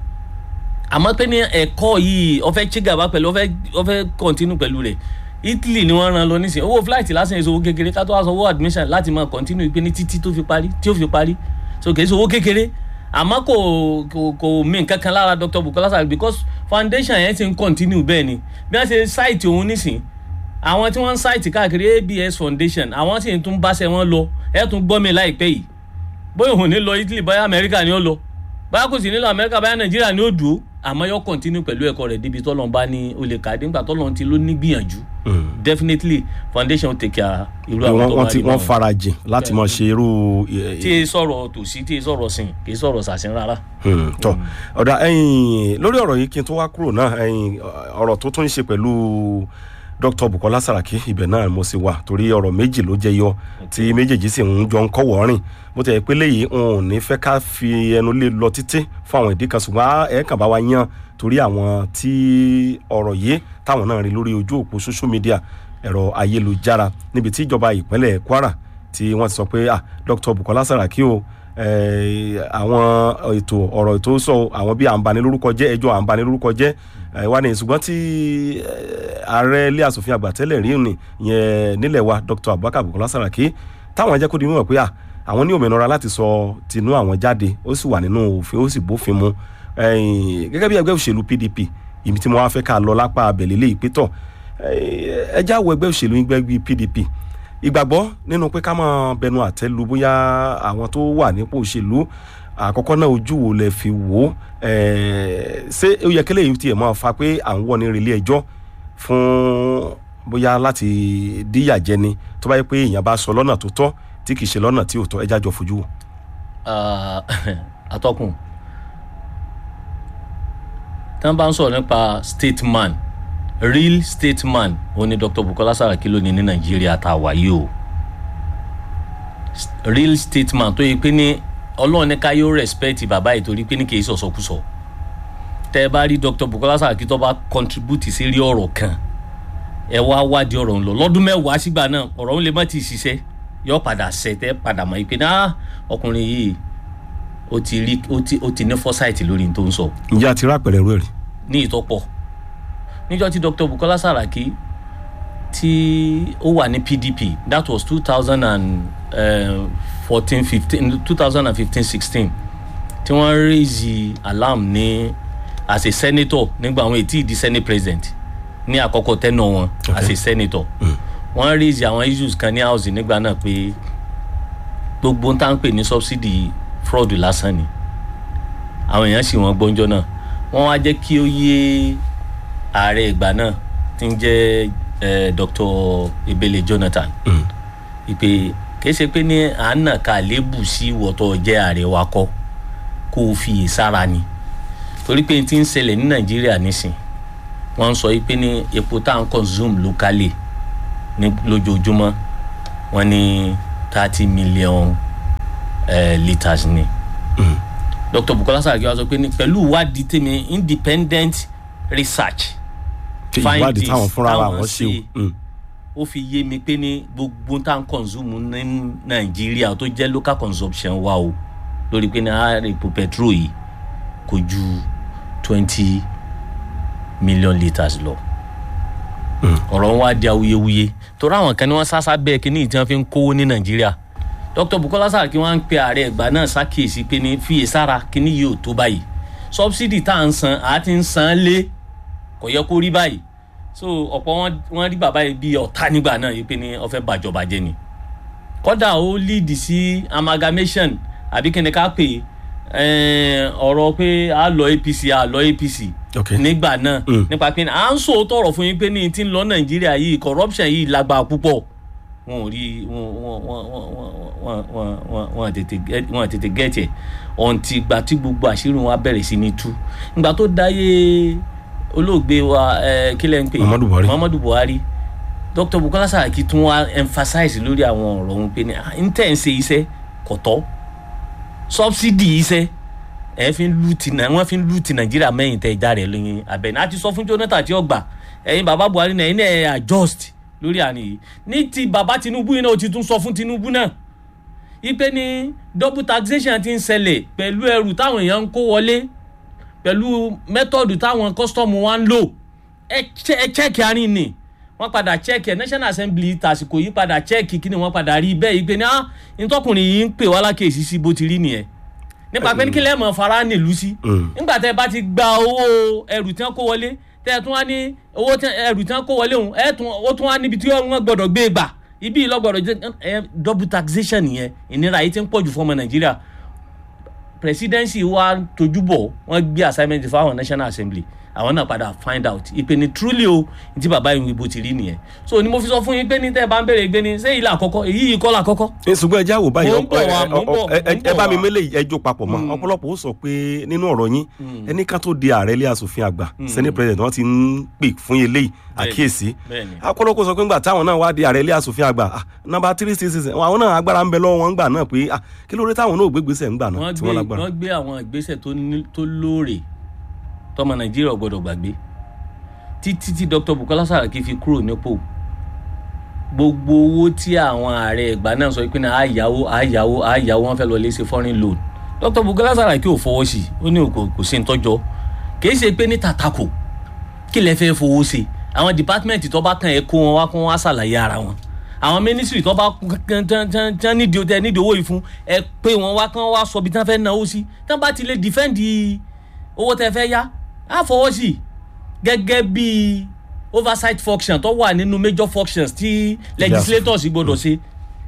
B: àmọ́ pé ní ẹ̀kọ́ yìí ọ̀fẹ́ chigaba pẹ̀lú ọ̀fẹ́ ọ̀fẹ́ continue pẹ̀lú rẹ̀ Italy ni wọ́n ran lọ nísìnyí owó flight lásán èso owó kékeré ká tó wá sọ owó admission láti máa continue pé ní títí tó fi parí tí ó fi parí so kì í ṣe owó kékeré àmọ́ kò kò kò mí nǹkan kan lára Dr. Bukola Saraki because foundation yẹn ti ń continue bẹ́ẹ̀ ni bí wọ́n ṣe site òun nísìn àwọn tí wọ́n ń site káàkiri ABS foundation àwọn sì tún báṣẹ wọn lọ ẹ̀ tún gbọ́ mi láìpẹ́ yìí bóyá òun ní lọ Italy bóyá Amẹ́ríkà ni ó lọ bóyá kò sì nílò Amẹ́ríkà bóyá Nàìjíríà ni ó dùn ó àmọ́ yóò continue pẹ̀lú ẹ̀kọ́ rẹ̀ débi tọ́lọ́n bá ní olè kàdé nígbà tọ́lọ́n ti ló ní gbìyànjú definitely foundation will take care irú àwọn
A: wọ́n
B: tó
A: wọ́n
B: bá
A: ti
B: rí
A: wọ́n
B: báwọn
A: farajìn láti máa ṣe irú ẹ,
B: tí e sọ̀rọ̀ tòsí tí e sọ̀rọ̀ sìn kì í sọ̀rọ̀ sàṣìn rárá.
A: Hmm, tọ ọ̀dà ẹ̀yìn lórí ọ̀rọ̀ yìí kí n tó wá kúrò náà ẹ̀yìn ọ̀rọ̀ tó tún ń ṣe pẹ̀lú Dr. Bukola Saraki ibẹ̀ náà mo sì wà torí ọ̀rọ̀ méjì ló jẹ yọ tí méjèèjì sì ń jọ ń kọ́wọ́ rìn bó ti yẹ pé léyìí n ò ní fẹ́ ká fi ẹnu lé lọ títí fún àwọn ìdí kan ṣùgbọ́n ẹ̀ kàn bá wa yan torí àwọn tí ọ̀rọ̀ yìí táwọn náà rí lórí ojú òpó social media ẹ̀rọ ayélujára níbi tí ìjọba ìpínlẹ̀ Kwara tí wọ́n ti sọ pé ah Dr. Bukola Saraki o eh, àwọn ètò ọ̀rọ̀ ètò sọ àwọn bíi àǹbanilórúkọ jẹ́ ẹjọ́ àǹbanilórúkọ jẹ́ eh, wá ní ṣùgbọ́n tí eh, ààrẹ ilé asòfin àgbà tẹ́lẹ̀ rí ni ìyẹn nílẹ̀ wa Dr. Abubakar Bukola Saraki táwọn jẹ́ kó di mímọ̀ pé ah àwọn ní òmìnira láti sọ tinú àwọn jáde ó sì wà nínú òfin ó sì bófin mu Eh, gẹ́gẹ́ bí ẹgbẹ́ òṣèlú PDP ibi tí mo wá fẹ́ ká lọ lápá abẹ̀lẹ̀ lè pétọ̀ ẹ já wo ẹgbẹ́ òṣèlú ẹgbẹ́ bíi PDP ìgbàgbọ́ nínú pé ká máa bẹnu àtẹ́ lu bóyá àwọn tó wà nípò òṣèlú àkọ́kọ́ náà ojú wo lẹ fi wò ó eh, ṣé ó yẹ kílẹ̀ yìí tiẹ̀ máa fa pé à ń wọ́ ní relé ẹjọ́ fún bóyá láti díyà jẹni tó bá yẹ pé èèyàn bá sọ lọ́nà tó tọ́ tí kì í ṣe lọ́nà tí ò tọ́ ẹjá jọ fojú wò.
B: Ah, atọ́kùn tí wọ́n bá ń sọ̀rọ̀ nípa statesman real statesman òun ni Dr. Bukola Saraki lónìí ní Nàìjíríà tá a wà yìí o S- real statesman tó yẹ pé ní Ọlọ́run ní ká yóò respect bàbá yìí torí pé ní kì í sọ̀sọ̀kúsọ tẹ́ ẹ bá rí Dr. Bukola Saraki tó bá contribute sí rí ọ̀rọ̀ kan ẹ wá wádìí ọ̀rọ̀ ń lọ lọ́dún mẹ́wàá sígbà náà ọ̀rọ̀ ń lè má ti ṣiṣẹ́ yọ padà ṣẹ tẹ́ padà mọ̀ yìí pé náà ọkùnrin yìí ó ti rí ó ti ó ti ní foresight lórí n tó ń sọ
A: ǹjẹ́ àti rápẹ̀rẹ̀ rẹ̀ rí.
B: ní ìtọ́pọ̀ níjọ́ tí Dr. Bukola Saraki tí ó wà ní PDP that was two thousand and fourteen fifteen two thousand and fifteen sixteen tí wọ́n raise alarm ní as a senator nígbà àwọn ètí ìdí senate president ní àkọ́kọ́ tẹ́nà wọn as a senator wọ́n raise àwọn issues kan ní house nígbà náà pé gbogbo ń tá ń pè ní subsidy fraud lásán ni àwọn èèyàn sì wọ́n gbọ́njọ́ náà wọ́n wá jẹ́ kí ó yé ààrẹ ìgbà náà tí ń jẹ́ eh, Dr. Ebele Jonathan ìpè kìí ṣe pé ní à ń nà ká lébù sí wọ́tọ̀ jẹ́ ààrẹ wa kọ́ kó o fi ìsára ni torí pé tí ń ṣẹlẹ̀ ní Nàìjíríà nísìn wọ́n ń sọ yìí pé ní epo tá à ń consume locally ní lójoojúmọ́ wọ́n ní thirty million eh, litres ni. Mm. Dr. Bukola Saraki wá sọ pé ní pẹ̀lú ìwádìí tèmi independent research
A: ṣe ìwádìí
B: findings
A: táwọn fúnra wa
B: táwọn
A: wọ́n ṣe
B: ṣe.
A: o. Mm.
B: ó fi yé mi pé ní gbogbo tá à ń consume ní Nàìjíríà tó jẹ́ local consumption wa o lórí pé ní ààrẹ epo petrol yìí kò ju twenty million litres lọ ọ̀rọ̀ wọn wá di awuyewuye torí àwọn kan ní wọ́n sásá bẹ́ẹ̀ kí ní ìtí wọ́n fi ń kówó ní Nàìjíríà Dr. Bukola Saraki wọ́n ń pe ààrẹ ẹ̀gbá náà ṣàkíyèsí pé ní fiyèsára kí ní yìí ò tó báyìí subsidy tá à ń san àá ti ń san lé kò yẹ kó rí báyìí so ọ̀pọ̀ wọn wọ́n rí bàbá yìí bí ọ̀tá nígbà náà yìí pé ní ó fẹ́ bàjọba jẹ́ ni kódà ó lead sí amalgamation àbí kí ni ká pè eh, ọ̀rọ̀ pé a lọ apc a lọ apc
A: ok
B: nígbà náà
A: Mm.
B: nípa pé à ń sòótọ́ ọ̀rọ̀ fún yín pé ní ti ń lọ nàìjíríà yìí corruption yìí lágbára púpọ̀ wọn ò rí wọn wọn wọn wọn wọn wọn wọn wọn tètè get- wọn tètè gẹ̀ẹ́tì ẹ̀ ọ̀ǹtì ìgbà tí gbogbo àṣírí wọn á bẹ̀rẹ̀ sí ní tú ìgbà tó dáyé olóògbé wa ẹ, kí lẹ́ ń pè
A: Muhammadu Buhari.
B: muhammadu buhari dr bukola saraki tún wá emphasize lórí àwọn ọ̀rọ̀ òun pé ní à ń tẹ̀ ń ṣe iṣẹ́ kọ̀tọ́ subsidy iṣẹ́ ẹ fi ń lu ti náà wọ́n fi ń lu ti nàìjíríà mẹ́yìn tẹ ìjà rẹ̀ lóyún abẹ́ni àti sọ fún jonathan tí ó gbà ẹ̀yin bàbá buhari náà ẹ̀yin náà ẹ̀ adjust lórí àná yìí ní ti bàbá tinubu yìí náà ó ti tún sọ fún tinubu náà ipe ní double taxation ti ń ṣẹlẹ̀ pẹ̀lú ẹrù táwọn èèyàn ń kó wọlé pẹ̀lú mẹ́tọ̀dù táwọn kọ́sítọ́ọ̀mù wa ń lò ẹ chẹ́- ẹ chẹ́ẹ̀kì àárín ni wọ́n padà chẹ́ẹ̀kì ẹ̀ national assembly tàsìkò yìí padà chẹ́ẹ̀kì kí ni wọ́n padà rí bẹ́ẹ̀ yìí pé ní ah ntọ́kùnrin yìí ń pè wá lákèésí sí bó ti rí nìyẹn nípa pé ní kí lẹ́ẹ̀mọ̀ fara nílùú sí
A: Mm.
B: nígbà tẹ́ ẹ bá ti gba owó ẹrù tí wọ́n kó wọlé tẹ́ ẹ tún wá ní owó tí- ẹrù tí wọ́n kó wọlé òun ẹ tún ó tún wá níbi tí wọ́n gbọ́dọ̀ gbé gbà ibi ìlọ́gbọ̀dọ̀ jẹ́ ẹ double taxation nìyẹn ìnira yìí ti ń pọ̀jù fún ọmọ nàìjíríà presidency wa tójú bọ̀ wọ́n gbé assignment fáwọn national assembly àwọn náà padà find out ìpè ní truly o tí bàbá ìwé bó ti rí nìyẹn so ni mo fi sọ fún yín pé ní tẹ́ ẹ bá ń béèrè gbé ni ṣé ilé àkọ́kọ́ èyí yìí kọ́ la kọ́kọ́
A: ní ṣùgbọ́n ẹjẹ́ àwò báyìí
B: Mò ń bọ̀
A: ọ̀pọ̀-
B: wá,
A: ẹ-
B: mò ń bọ̀,
A: ọ- ẹ-
B: mò ń
A: ẹ
B: bọ̀
A: bá mi
B: wá.
A: mélé ẹjọ́ papọ̀ mọ́ ọ̀pọ̀lọpọ̀ ó sọ pé nínú ọ̀rọ̀ yín ẹni ká tó di ààrẹ ilé asòfin àgbà senate president wọ́n ti ń pè fún eléyìí àkíyèsí
B: bẹ́ẹ̀ni.
A: akọ́lọ́kọ́ sọ pé ńgbà táwọn náà wá di ààrẹ ilé asòfin àgbà ah, nọ́mbà three six six àwọn náà agbára ń bẹ lọ́wọ́ wọn ńgbà náà pé ah, kí ló dé táwọn náà ò gbégbèsè ńgbà náà
B: wọ́n
A: tí
B: gbé
A: wọ́n lágbára.
B: wọ́n gbé àwọn ìgbésẹ̀ tó ní- tó lóòrè tọmọ nàìjíríà ò gbọdọ̀ gbàgbé títí tí dr bukola saraki fi kúrò nípò gbogbo owó tí àwọn ààrẹ ìgbà náà sọ pé ní àyàwó àyàwó àyàwó wọn fẹ́ lọ lé ṣe foreign loan dr bukola saraki ò fọwọ́ sí i ó ní kò kò sí ntọ́jọ́ kì í ṣe pé ní tàtàkù kí lẹ fẹ́ fowó ṣe àwọn dìpátímẹ̀ntì tó bá kàn ẹ́ kó wọn wá kó wọn wá ṣàlàyé ara wọn àwọn mínísírì tó bá tán nídìí tẹ nídìí owó yìí fún ẹ pé wọn wá kán wá sọ bí tán fẹ́ náwó sí tán bá ti lè dìfẹ́ǹdì owó tẹ fẹ́ yá á fọwọ́ sí i gẹ́gẹ́ bí oversight function tó wà nínú major functions tí legislators gbọdọ̀ ṣe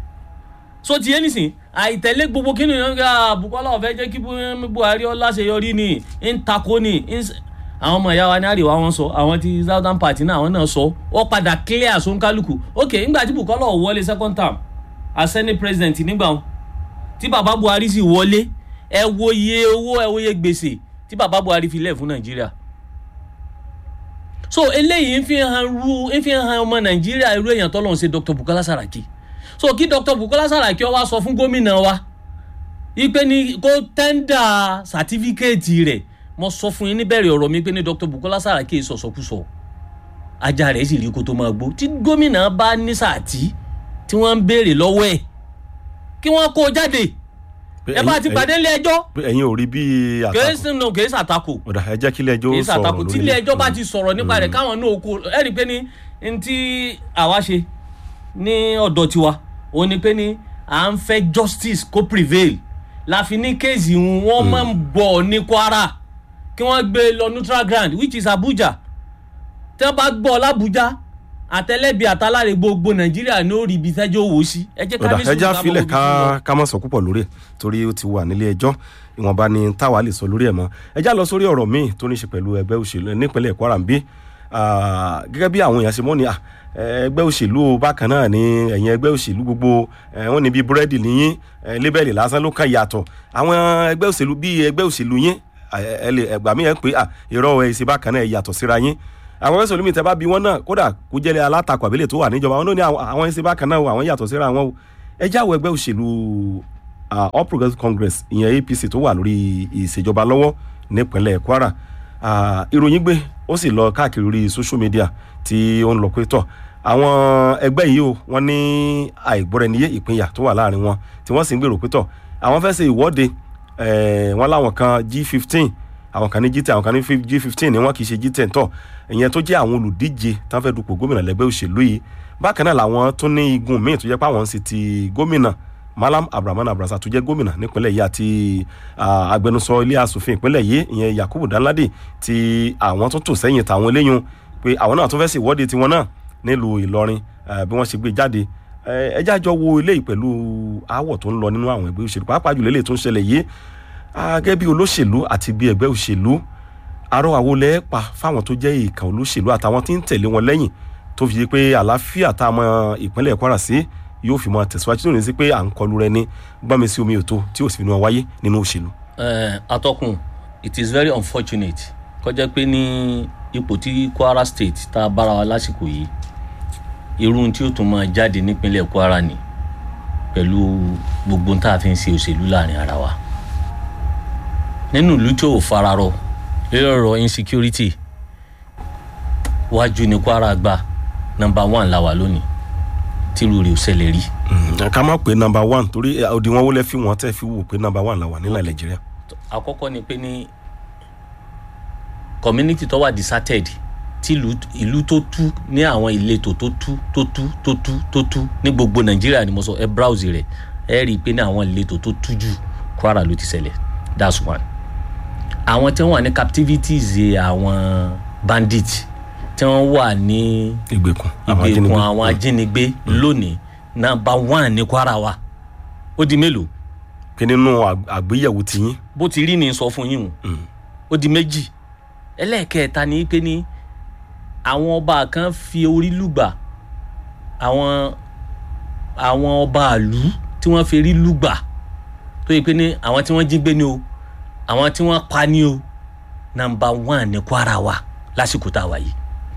B: so ti yé nísìn àìtẹ̀lé gbogbo kí ni bukola ọ̀fẹ́ jẹ́ kí buhari ọlá ṣe yọrí ni ń takò ni ń s- àwọn ọmọ ìyá wa ní àríwá wọn sọ àwọn ti southern party náà àwọn náà sọ ó padà clear sóńkálùkù ok ńgbà tí bukola ò wọlé second term as senate president nígbà wọn tí baba buhari sì wọlé ẹ wo iye owó ẹ wo iye gbèsè tí baba buhari fi lẹ̀ fún nàìjíríà so eléyìí ń fi hàn ru ń fi hàn ọmọ nàìjíríà irú èèyàn tọ́lọ́ ń ṣe dr bukola saraki so kí dr bukola saraki ó wá sọ fún gómìnà wa ipe ni kó tẹ́ndà sàtífíkẹ́ẹ̀tì rẹ̀ mo sọ fún yín níbẹ̀rẹ̀ ọ̀rọ̀ mi pé ní dr bukola saraki sọ̀sọ̀kúsọ ajá rẹ̀ sì rí kó tó máa gbó tí gómìnà bá ní sàtí tí wọ́n ń béèrè lọ́wọ́ ẹ̀ kí wọ́n kó o jáde ẹ bá ti pàdé ilé ẹjọ́
A: pé ẹ̀yin ò rí bí
B: kèé
A: àtakò
B: sínú kèé sàtakò
A: ọ̀dà ẹ jẹ́ kí ilé ẹjọ́
B: kì í
A: sọ̀rọ̀
B: ṣàtakò tí ilé
A: lórí
B: ẹjọ́ bá ti sọ̀rọ̀ nípa rẹ̀ káwọn náà kó ẹ rí i pé ní n tí àwa ṣe ní ọ̀dọ̀ tiwa òun ni pé ní à ń fẹ́ justice kó prevail la fi ní kéèsì wọn máa ń bọ̀ ní kwara kí wọ́n gbé e lọ neutral ground which is abuja tí wọ́n bá gbọ́ làbújá àtẹlẹ́bí àtàláre gbogbo nàìjíríà ní ó rí ibi tẹ́jọ́ wò ó sí ẹ jẹ́ ká
A: ọ̀dà
B: ní
A: ẹja
B: sùúrù
A: filẹ̀
B: ká mọ ibi tí ń lọ.
A: ká ká má sọ púpọ̀ lórí ẹ̀ torí ó ti wà nílé ẹjọ́ ìwọ̀nba ni táwa lè sọ lórí ẹ̀ mọ́ ẹja lọ sórí ọ̀rọ̀ míì tó ní í ṣe pẹ̀lú ẹgbẹ́ òṣèlú nípínlẹ̀ kwara ń bí Ah, gẹ́gẹ́ bí àwọn èèyàn ṣe mọ́ ni ah, ẹgbẹ́ òṣèlú o, bákan náà ni ẹ̀yìn ẹgbẹ́ òṣèlú gbogbo eh, wọ́n ní bí búrẹ́dì níyìn eh, lébẹ̀lì lásán ló kàn yàtọ̀ àwọn ẹgbẹ́ òṣèlú bí ẹgbẹ́ òṣèlú yín ah, ẹ lè ẹgbà mí ẹ pé ah, irọ́ ẹ̀ ṣe bákan náà ẹ yàtọ̀ síra yín àwọn ẹgbẹ́ òṣèlú mi tẹ́ bá bí wọ́n náà kódà kó jẹ́lẹ̀ alátakò àbílẹ̀ tó wà níjọba wọn náà ní àwọn- àwọn ẹ̀ ṣe bákan náà o, àwọn yàtọ̀ síra wọn o ẹ jáwọ́ ẹgbẹ́ òṣèlú ah, all progressives congress ìyẹn apc tó wà lórí ìṣèjọba lọ́wọ́ nípínlẹ̀ kwara Ah, ìròyìn gbé ó sì lọ káàkiri orí social media tí ó ń lọ pé tọ̀ àwọn ẹgbẹ́ yìí o wọ́n ní àìgbọ́ra-ẹniyé ìpínyà tó wà láàrin wọn tí wọ́n sì ń gbèrò pé tọ̀ àwọn fẹ́ ṣe ìwọ́de eh, wọ́n láwọn kan g fifteen àwọn kan ní g ten àwọn kan ní g fifteen ni wọ́n kì í ṣe g ten tọ̀ ìyẹn tó jẹ́ àwọn olùdíje tán fẹ́ dupò gómìnà lẹ́gbẹ́ òṣèlú yìí bákan náà làwọn tó ní igun míì tó jẹ́ pé àwọn ń ṣe ti gómìnà malam abdulrahman abrasa tó jẹ́ gómìnà nípínlẹ̀ yìí àti ah, agbẹnusọ ilé asòfin ìpínlẹ̀ yìí ìyẹn yakubu danladi tí àwọn tó tò sẹ́yìn tàwọn eléyìn pé àwọn náà tó fẹ́ sí ìwọ́de tiwọn náà nílùú ìlọrin eh, bí wọ́n ṣe gbé jáde Eh, ẹ jájọ wo eléyìí pẹ̀lú aáwọ̀ tó ń lọ nínú àwọn ẹgbẹ́ òṣèlú pàápàá jùlọ eléyìí tó ń ṣẹlẹ̀ yìí Ah, gẹ́gẹ́ bí olóṣèlú àti bí ẹgbẹ́ òṣèlú àrọwà wo lẹ́ pa fáwọn tó jẹ́ ìkà olóṣèlú àtàwọn tí ń tẹ̀lé wọn lẹ́yìn tó fi di pé àlàáfíà tá a mọ ìpínlẹ̀ Kwara sí yóò fi mọ tẹ̀síwájú tó ní sí pé à ń kọlu rẹ ní gbọ́nmi sí omi òtó tí ò sì fi ní wọn wáyé nínú òṣèlú.
B: Eh, atọ́kùn it is very unfortunate kọjá pé ní ipò tí Kwara State tá a bára wa lásìkò yìí irú tí ó tún máa jáde nípínlẹ̀ Kwara ni pẹ̀lú gbogbo tá a fi ń ṣe òṣèlú láàrin ara wa nínú ìlú tí ò fararọ lórí ọ̀rọ̀ insecurity wájú ní Kwara gba number one la wà lónìí tírú rẹ̀ ò ṣẹlẹ̀ rí.
A: Mm, ká má pé number one torí eh, òdiwọ̀n wo lẹ fi wọ́n tẹ́ fi wò pé number one la wà nílẹ̀ Nàìjíríà.
B: àkọ́kọ́ ni pé ní community tó wà deserted tí ìlú ìlú tó tú ní àwọn ìletò tó tú tó tú tó tú tó tú ní gbogbo nàìjíríà ni mo sọ ẹ browse rẹ ẹ rí i pé ní àwọn ìletò tó tú jù kwara ló ti ṣẹlẹ̀ that's one àwọn tí wọ́n wà ní captivities àwọn bandit tí wọ́n wà ní
A: ìgbèkùn àwọn
B: ìgbèkùn
A: ajínigbé.
B: àwọn ajínigbé lónìí number one ní kwara wa ó di mélòó
A: pé nínú àg- àgbéyẹ̀wò tiyín
B: bó ti rí ni sọ fún yín o ó di méjì ẹlẹ́ẹ̀kẹta ni pé ní àwọn ọba kan fi orí lùgbà àwọn àwọn ọba àlú tí wọ́n fi rí lùgbà tó yẹ pé ní àwọn tí wọ́n jí gbé ni o àwọn tí wọ́n pa ni o nàmbà wán ní Kwara wa lásìkò tá a wà yìí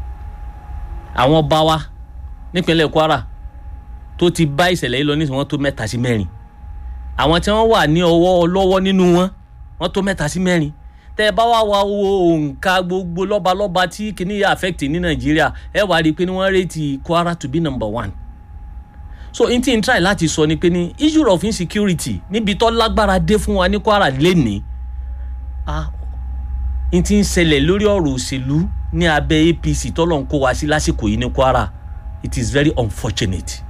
B: àwọn ọba wa nípínlẹ̀ Kwara tó ti bá ìṣẹ̀lẹ̀ yìí lọ nísìnyí wọ́n tó mẹ́ta sí mẹ́rin àwọn tí wọ́n wà ní ọwọ́ lọ́wọ́ nínú wọn wọ́n tó mẹ́ta sí mẹ́rin tẹ́ ẹ bá wá wá wo òǹkà gbogbo lọ́balọ́ba tí kìíní yà affect ní nàìjíríà ẹ wá rí i pé ní wọ́n rate kwara to be number one so n tí n try láti sọ ni pé ní issue of insecurity níbi tó lágbára dé fún wa ní kwara lénìí ah n tí ń ṣẹlẹ̀ lórí ọ̀rọ̀ òṣèlú ní abẹ́ apc tọ́lọ̀ ń kó wa sí lásìkò yìí ní kwara it is very unfortunate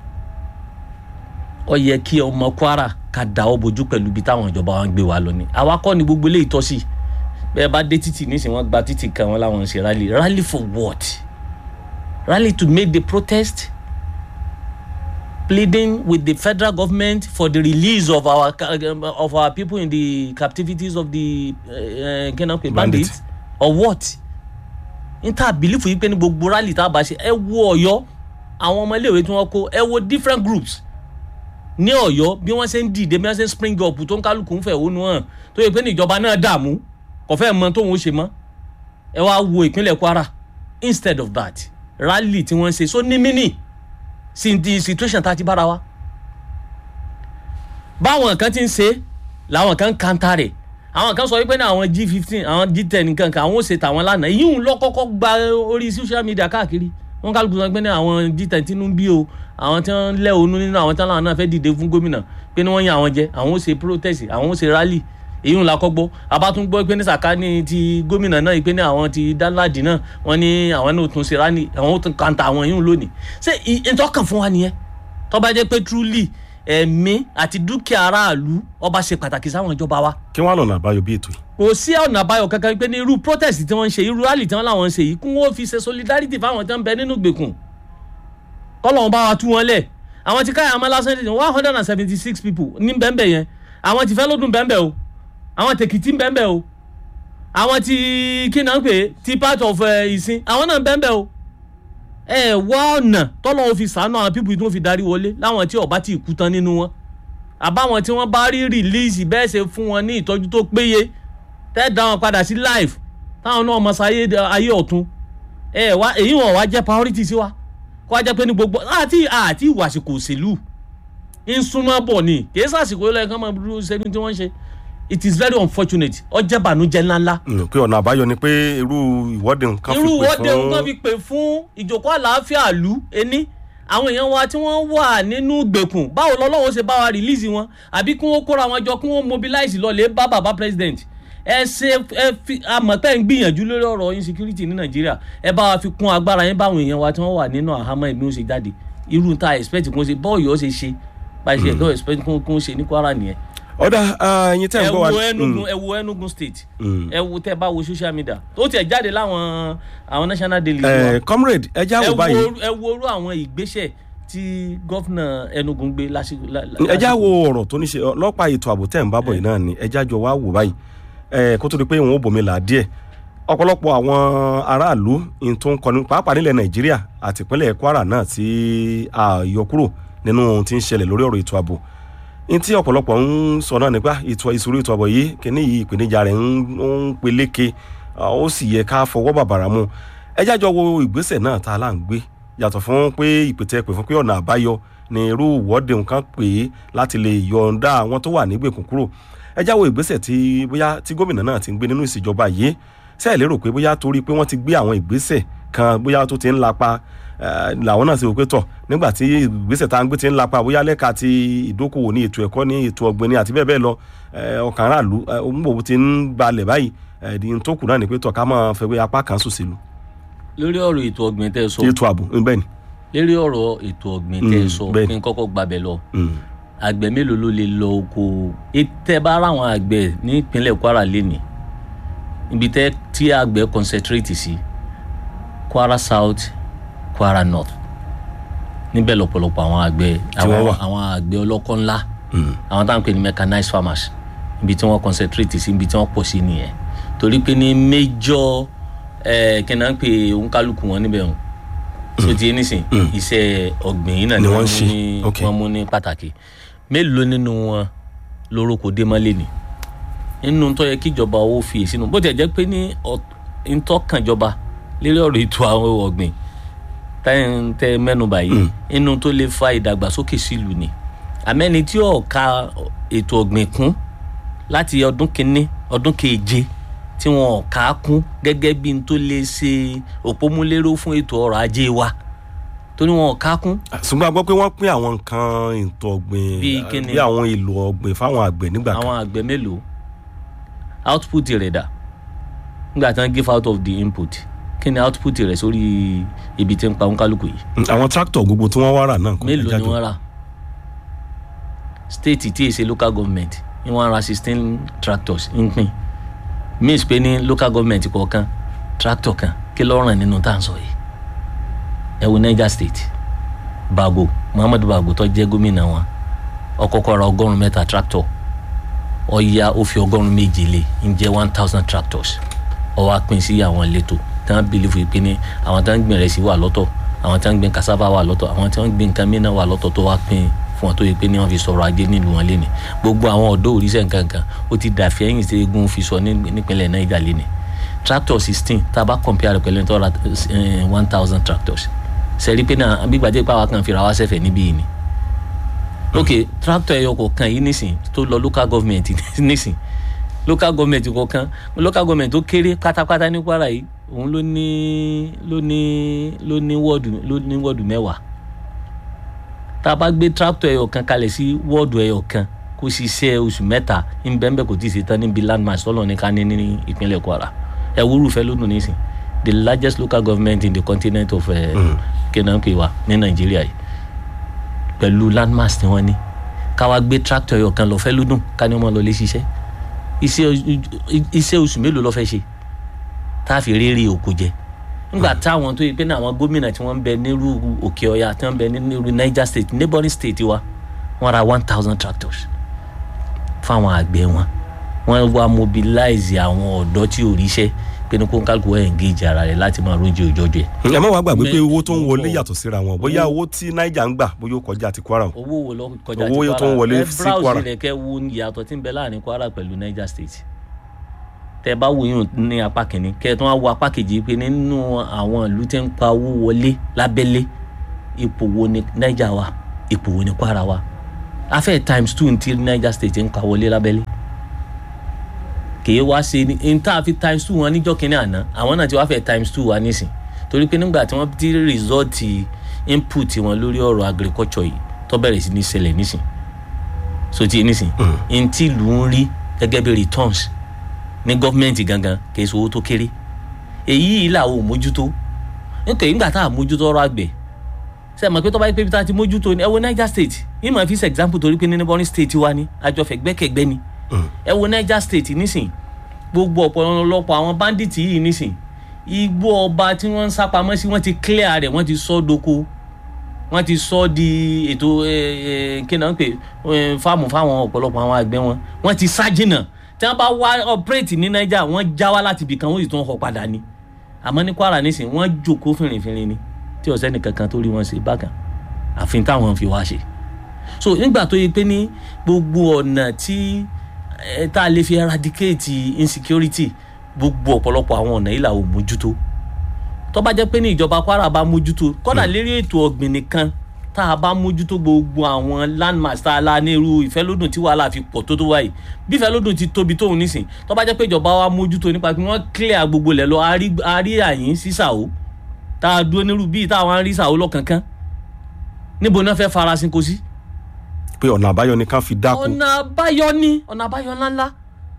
B: ó yẹ kí ọmọ kwara ká dáwọ́ bojú pẹ̀lú ibi táwọn ìjọba wa ń gbé wa lọ ni àwa kọ́ ni gbogbo eléyìí tọ́ sí bẹ́ẹ̀ bá dé títì nísìnyí wọ́n gba títì kan wọn láwọn ń ṣe rally rally for what rally to make the protest pleading with the federal government for the release of our ca- of our people in the captivities of the uh, uh, bandits
A: Bandits.
B: or what n ta belief yìí pé ní gbogbo rally tá a bá ṣe ẹ wo Ọ̀yọ́ àwọn ọmọ iléèwé tí wọ́n kó ẹ wo different groups ní Ọ̀yọ́ bí wọ́n ṣe ń dìde bí wọ́n ṣe ń spring up tó ń kálukú ń fẹ̀hónú hàn tó yẹ pé ní ìjọba náà dààmú kò fẹ́ mọ tóun ó ṣe mọ́ ẹ wá wo ìpínlẹ̀ Kwara instead of that rally tí wọ́n ṣe so ní mini sí di situation tá a ti bára wa báwọn kan ti ń ṣe làwọn kan ń kanta rẹ̀ àwọn kan sọ wípé ní àwọn g fifteen àwọn g ten nǹkan kan àwọn ò ṣe tàwọn lánàá yíyún lọ kọ́kọ́ gba orí social media káàkiri wọn kálukú sọ pé ní àwọn g ten tínú bí o àwọn tí wọn lẹ ònú nínú àwọn tí wọn náà fẹ́ dìde fún gómìnà pé ní wọ́n yan àwọn jẹ àwọn ò ṣe protest àwọn ò ṣe rally èyí ń la kọ́ gbọ́ abátún gbọ́ pé ní sàkáání ti gómìnà náà pé ní àwọn ti dánláàdì náà wọ́n ní àwọn náà tún ṣe rally àwọn ò tún kanta àwọn yìí lónìí ṣé ìtọ́kàn fún wa nìyẹn tó bá jẹ́ pé truly ẹ̀mí àti dúkìá aráàlú ọba ṣe pàtàkì sáwọn ìjọba wa
A: kí wọ́n á lọ́nà àbáyọ bí ètò yìí.
B: kò sí ọ̀nà àbáyọ kankan pé ní irú protest tí wọ́n ń ṣe irú rally tí wọ́n láwọn ń ṣe yìí kún wọ́n fi ṣe solidarity fáwọn tí wọ́n ń bẹ nínú gbèkùn kọ́lọ́hún bá wa tú wọn lẹ̀ àwọn ti káyà amálásán ní one hundred and seventy six people ní bẹ́ẹ̀nbẹ́ yẹn àwọn ti fẹ́ lọ́dún bẹ́ẹ̀nbẹ́ o àwọn tèkìtì bẹ́ẹ̀nbẹ́ o àwọn ti kí náà ń pè é ti part of eh, ìsìn àwọn náà bẹ́ẹ̀nbẹ́ o ẹ wá ọ̀nà tọ́lọ́hún fi sàánú àwọn people tí wọ́n fi darí wọlé láwọn tí ọba ti kú tán nínú wọn àbáwọn tí wọ́n bá rí release bẹ́ẹ̀ ṣe fún wọn ní ìtọ́jú tó péye tẹ́ dá wọn padà sí life táwọn náà mọ̀ sáyé ayé ọ̀tún ẹ wá èyí wọn wá jẹ́ priority sí wa kó wá jẹ́ pé ní gbogbo àti àti ìwàsìkò òṣèlú ń súnmọ́ bọ̀ ni kì í sàsìkò yìí lọ́yẹ̀ká máa dúró sẹ́ni tí wọ́n ń ṣe it is very unfortunate ó jẹ́ bànújẹ́ ńláńlá
A: Mm, pé ọ̀nà àbáyọ ni pé irú ìwọ́de nǹkan fi
B: irú
A: pè
B: ìwọ́de
A: fún
B: nǹkan fi pè fún ìjókòó àlàáfíà ìlú ẹni àwọn èèyàn wa tí wọ́n wà nínú gbèkùn báwo lọ́lọ́wọ́ ṣe bá wa release wọn àbí kí wọ́n kóra wọn jọ kí wọ́n mobilize lọ lè bá bàbá president ẹ ṣe ẹ fi àmọ̀tẹ́ ń gbìyànjú lórí ọ̀rọ̀ insecurity ní nàìjíríà ẹ bá wa fi kún agbára yín báwọn èèyàn wa tí wọ́n wà nínú àhámọ́ ẹ̀mí ó ṣe jáde irú ta expect kó ṣe bọ́ọ̀yì ó ṣe ṣe bá ṣe ẹ̀kọ́ expect kó kó ṣe ní kwara nìyẹn
A: ọ̀dà ẹyin tẹ́ ń
B: ẹ
A: gbọ́ wa
B: wo enugu
A: Mm,
B: ẹ wo enugu state
A: mm.
B: ẹ wo tẹ bá wo social media ó tiẹ̀ jáde láwọn àwọn national daily wa
A: Eh, comrade ẹ já
B: ẹ
A: wò
B: wo
A: báyìí
B: ẹ wo orú àwọn ìgbésẹ̀ tí gọ́fìnà Enugu ń gbé lásìkò.
A: ẹ já wo ọ̀rọ̀ tó ní ṣe ọlọ́pàá ètò ààbò tẹ̀ ń bá bọ̀ yìí náà ni ẹ já jọ wá wò báyìí ẹ kó tó di pé wọn ò bòmí là díẹ̀ ọ̀pọ̀lọpọ̀ àwọn aráàlú in tó ń kọni pàápàá nílẹ̀ Nàìjíríà àti ìpínlẹ̀ Kwara náà tí a yọ kúrò nínú ohun tí ń ṣẹlẹ̀ lórí ọ̀rọ̀ ètò ààbò in tí ọ̀pọ̀lọpọ̀ ń sọ náà nípa ìṣòro ètò ààbò yìí kíní yìí ìpèníjà rẹ̀ ń peléke ó sì yẹ ká fọwọ́ bàbàrà mu ẹ já jọ wo ìgbésẹ̀ náà tá a là ń gbé yàtọ̀ fún pé ìpètè pè fún pé ọ̀nà àbáyọ ní irú ìwọ́de nǹkan pè é láti lè yọ̀ǹda àwọn tó wà nígbèkùn kúrò ẹ jáwọ́ ìgbésẹ̀ tí bóyá tí gómìnà náà ti ń gbé nínú ìṣèjọba yìí ṣé ẹ lérò pé bóyá torí pé wọ́n ti gbé àwọn ìgbésẹ̀ kan bóyá tó ti ń lapa làwọn náà ṣe wò pé tọ̀ nígbà tí ìgbésẹ̀ tá à ń gbé ti ń lapa bóyá lẹ́ka ti ìdókòwò ní ètò ẹ̀kọ́ ní ètò ọ̀gbìn ní àti bẹ́ẹ̀ bẹ́ẹ̀ lọ ọkàn aráàlú òǹbò ti ń balẹ̀ báyìí ẹ̀ẹ́dì tó kù náà ni pé tọ̀ ká máa fẹ́ pé apá kan sùn sílu.
B: lórí ọ̀rọ̀ ètò ọ̀gbìn tẹ́ ẹ sọ
A: ètò ààbò bẹ́ẹ̀ ni
B: lérí ọ̀rọ̀ ètò ọ̀gbìn tẹ́ ẹ sọ kí n kọ́kọ́ gbàbẹ̀ lọ àgbẹ̀ mélòó ló lè lọ oko tẹ́ bá ráwọn àgbẹ̀ ní ìpínlẹ̀ Kwara lẹ́nì ibi tẹ́ tí àgbẹ̀ concentrate sí Kwara South Kwara North níbẹ̀ lọ́pọ̀lọpọ̀ àwọn àgbẹ̀ àwọn àgbẹ̀ ọlọ́kọ́ ńlá àwọn táwọn pè ní mechanized farmers ibi tí wọ́n concentrate sí ibi tí wọ́n pọ̀ sí nìyẹn torí pé ní major kí n náà ń pè òǹkálùkù wọn níbẹ̀ hàn so ti nísìn iṣẹ́ ọ̀gbìn yìí náà ni wọ́n mú ní wọ́n mú ní pàtàkì mélòó nínú wọn lórókò démọ́lé ni nínú tó yẹ kíjọba owó fi èsì nù bó tiẹ̀ jẹ́ pé ní ntọ́kànjọba lérí ọ̀rọ̀ ètò àwọn ọ̀gbìn tẹ́ mẹ́nuba yìí nínú tó lè fa ìdàgbàsókè sílùú ni àmẹ́ni tí ó ka ètò ọ̀gbìn kún láti ọdún kínní ọdún keje tí wọn kà á kún gẹ́gẹ́ bí n tó lè ṣe òpómúléró fún ètò ọrọ̀ ajé wa torí wọn kà á kún.
A: ṣùgbọ́n a gbọ́ pé wọ́n pín àwọn nǹkan ètò ọ̀gbìn bí àwọn èlò ọ̀gbìn fáwọn àgbẹ̀ nígbà kan.
B: àwọn àgbẹ̀ mélòó output rẹ̀ dà nígbà tí wọ́n give out of the input kí ni output rẹ̀ sórí ibi tí ń pa oníkálukú yìí.
A: àwọn tractor gbogbo tí wọ́n wá rà náà.
B: mélòó ni wọ́n rà state tí èsè local government ni wọ́n ra sixteen tractors ń pín means pé ní local government kọ̀ọ̀kan tractor kan kí ló ràn nínú tá à ń sọ yìí ẹ wo Niger State Bago Muhammadu Bago tó jẹ́ gómìnà wọn ó kọ́kọ́ ra ọgọ́rùn mẹ́ta tractor ó yá ó fi ọgọ́rùn méje lé ń jẹ́ one thousand tractors ó wá pín sí àwọn ìletò tí wọ́n bìlífù pé ní àwọn tí wọ́n gbìn rẹsì wà lọ́tọ̀ àwọn tí wọ́n gbìn cassava wà lọ́tọ̀ àwọn tí wọ́n gbìn nǹkan mìíràn wà lọ́tọ̀ tó wá pín fún wọn tó yẹ pé ní wọ́n fi sọ̀rọ̀ ajé nílùú wọn léni gbogbo àwọn ọ̀dọ́ òrìṣẹ́ nǹkankan ó ti dàfẹ́ ẹ̀yìn sí egun fi sọ nípínlẹ̀ Niger léni tractor sixteen tá a bá compare rẹ̀ pẹ̀lú ìtọ́ra one thousand tractors sẹ́rí pé náà gbígbàdé pàwọn kan fira wá sẹ́fẹ̀ níbí yìí ni ok tractor ẹyọ kọ̀ọ̀kan yìí nísìn tó lọ local government nísìn local government kọ̀ọ̀kan local government tó kéré pátápátá ní Kwara yìí òun ló ní ló ní ló ní wọ́ọ̀dù ló ní wọ́ọ̀dù mẹ́wàá tá a bá gbé tractor ẹyọ kan kalẹ̀ sí wọ́ọ̀dù ẹyọ kan kó ṣiṣẹ́ oṣù mẹ́ta nbẹ́nbẹ́ kò tí ì ṣe tán níbi landmass tọ́lọ̀ ní ká ní ní ìpínlẹ̀ Kwara ẹ wúrú fẹ́ lónìí nísìn the largest local government in the continent of kenanke wa ní Nàìjíríà yìí pẹ̀lú landmass tí wọ́n ní ká wá gbé tractor ẹyọ kan lọ fẹ́ lódùn ká ní wọ́n lọ lé ṣiṣẹ́ iṣẹ́ oṣù mélòó ló fẹ́ ṣe tá a fi rere òkú jẹ nígbà táwọn tó yẹ pé àwọn gómìnà tí wọ́n ń bẹ nírú òkè ọya tí wọ́n ń bẹ nírú Niger state neighboring state wa wọ́n ra one thousand tractors fáwọn àgbẹ̀ wọn wọ́n wá mobilize àwọn ọ̀dọ́ tí ò ríṣẹ́ pé ní kó kálukú ẹ̀ engage ara rẹ̀ láti máa róúnjẹ òjọ́jọ́ ẹ̀.
A: ẹ má wàá gbàgbé pé owó tó ń wọlé yàtọ̀ síra wọn bóyá owó tí Niger ń gbà bóyá ó kọjá ti Kwara.
B: owó wo ló kọjá ti Kwara
A: owó tó ń wọlé sí Kwara.
B: ẹ browse rẹ̀ kẹ́ wo ìyàtọ̀ tí ń bẹ láàrin Kwara pẹ̀lú Niger state tẹ bá wo yín ní apá kìíní kẹ tó wá wo apá kejì pé nínú àwọn ìlú tí ń pa owó wọlé lábẹ́lé ipò wo ni Niger wà ipò wo ni Kwara wà afẹ́ times two ti Niger state ń pa wọlé lábẹ́lé kìí wá ṣe ní n tá a fi times two wọn níjọ́ kínní àná àwọn náà ti wá fẹ́ times two wa nísìn torí pé nígbà tí wọ́n ti result input wọn lórí ọ̀rọ̀ agriculture yìí tó bẹ̀rẹ̀ sí ní ṣẹlẹ̀ nísìn so ti nísìn n tí ìlú ń rí gẹ́gẹ́ bí returns ní gọ́fìmẹ̀ntì gangan kì í ṣe owó tó kéré èyí yìí làwọn ò mójútó nítorí nígbà tá a mójútó ọrọ̀ àgbẹ̀ ṣe é mọ̀ pé tó bá yẹ pé bí tá a ti mójútó ni ẹ wo Niger state yìí máa fi ṣe example torí pé ní neighboring state wa ni àjọfẹ̀gbẹ́kẹ̀gbẹ́ ni ẹ wo Niger state nísìn gbogbo ọ̀pọ̀lọpọ̀ àwọn bandits yìí nísìn igbó ọba tí wọ́n ń sápamọ́ sí wọ́n ti clear rẹ̀ wọ́n ti sọ́ doko wọ́n ti sọ ọ́ di ètò kí náà ń pè eh, fáàmù fáwọn ọ̀pọ̀lọpọ̀ àwọn àgbẹ̀ wọn wọ́n ti sá jìnnà tí wọ́n bá wá ọ̀pẹ́rẹ́tì ní nàìjà wọ́n já wá láti ibì kan wọ́n sì tún họ padà ni àmọ́ ní kwara nísìn wọ́n jókòó fìrìnfìrìn ni tí ọ̀sẹ́ nìkan kan tó rí wọn ṣe bákan àfin táwọn fi wá ṣe so nígbà tó yẹ pé ní gbogbo ọ̀nà tí ẹ tá a lè fi eradicate insecurity gbogbo ọ̀pọ̀lọpọ̀ àwọn ọ̀nà yìí là ò mójútó tó bá jẹ́ pé ní ìjọba kwara bá mójútó kọ́dà lérí ètò ọ̀gbìn nìkan tá a bá mójútó gbogbo àwọn landmass tá a la ní irú ìfẹ́lódùn tí wàhálà fi pọ̀ tó tó wáyé bí ìfẹ́lódùn ti tóbi tóun nísìn tó bá jẹ́ pé ìjọba wa mójútó nípa pé wọ́n clear gbogbo lẹ̀ lọ a rí àyín sí sàó tá a dúró nírú bíi táwọn á rí sàó lọ́kànkán níbo náà fẹ́ farasin kò sí
A: pé ọ̀nà àbáyọ ni ká fi dáko
B: ọ̀nà àbáyọ ni ọ̀nà àbáyọ ńláńlá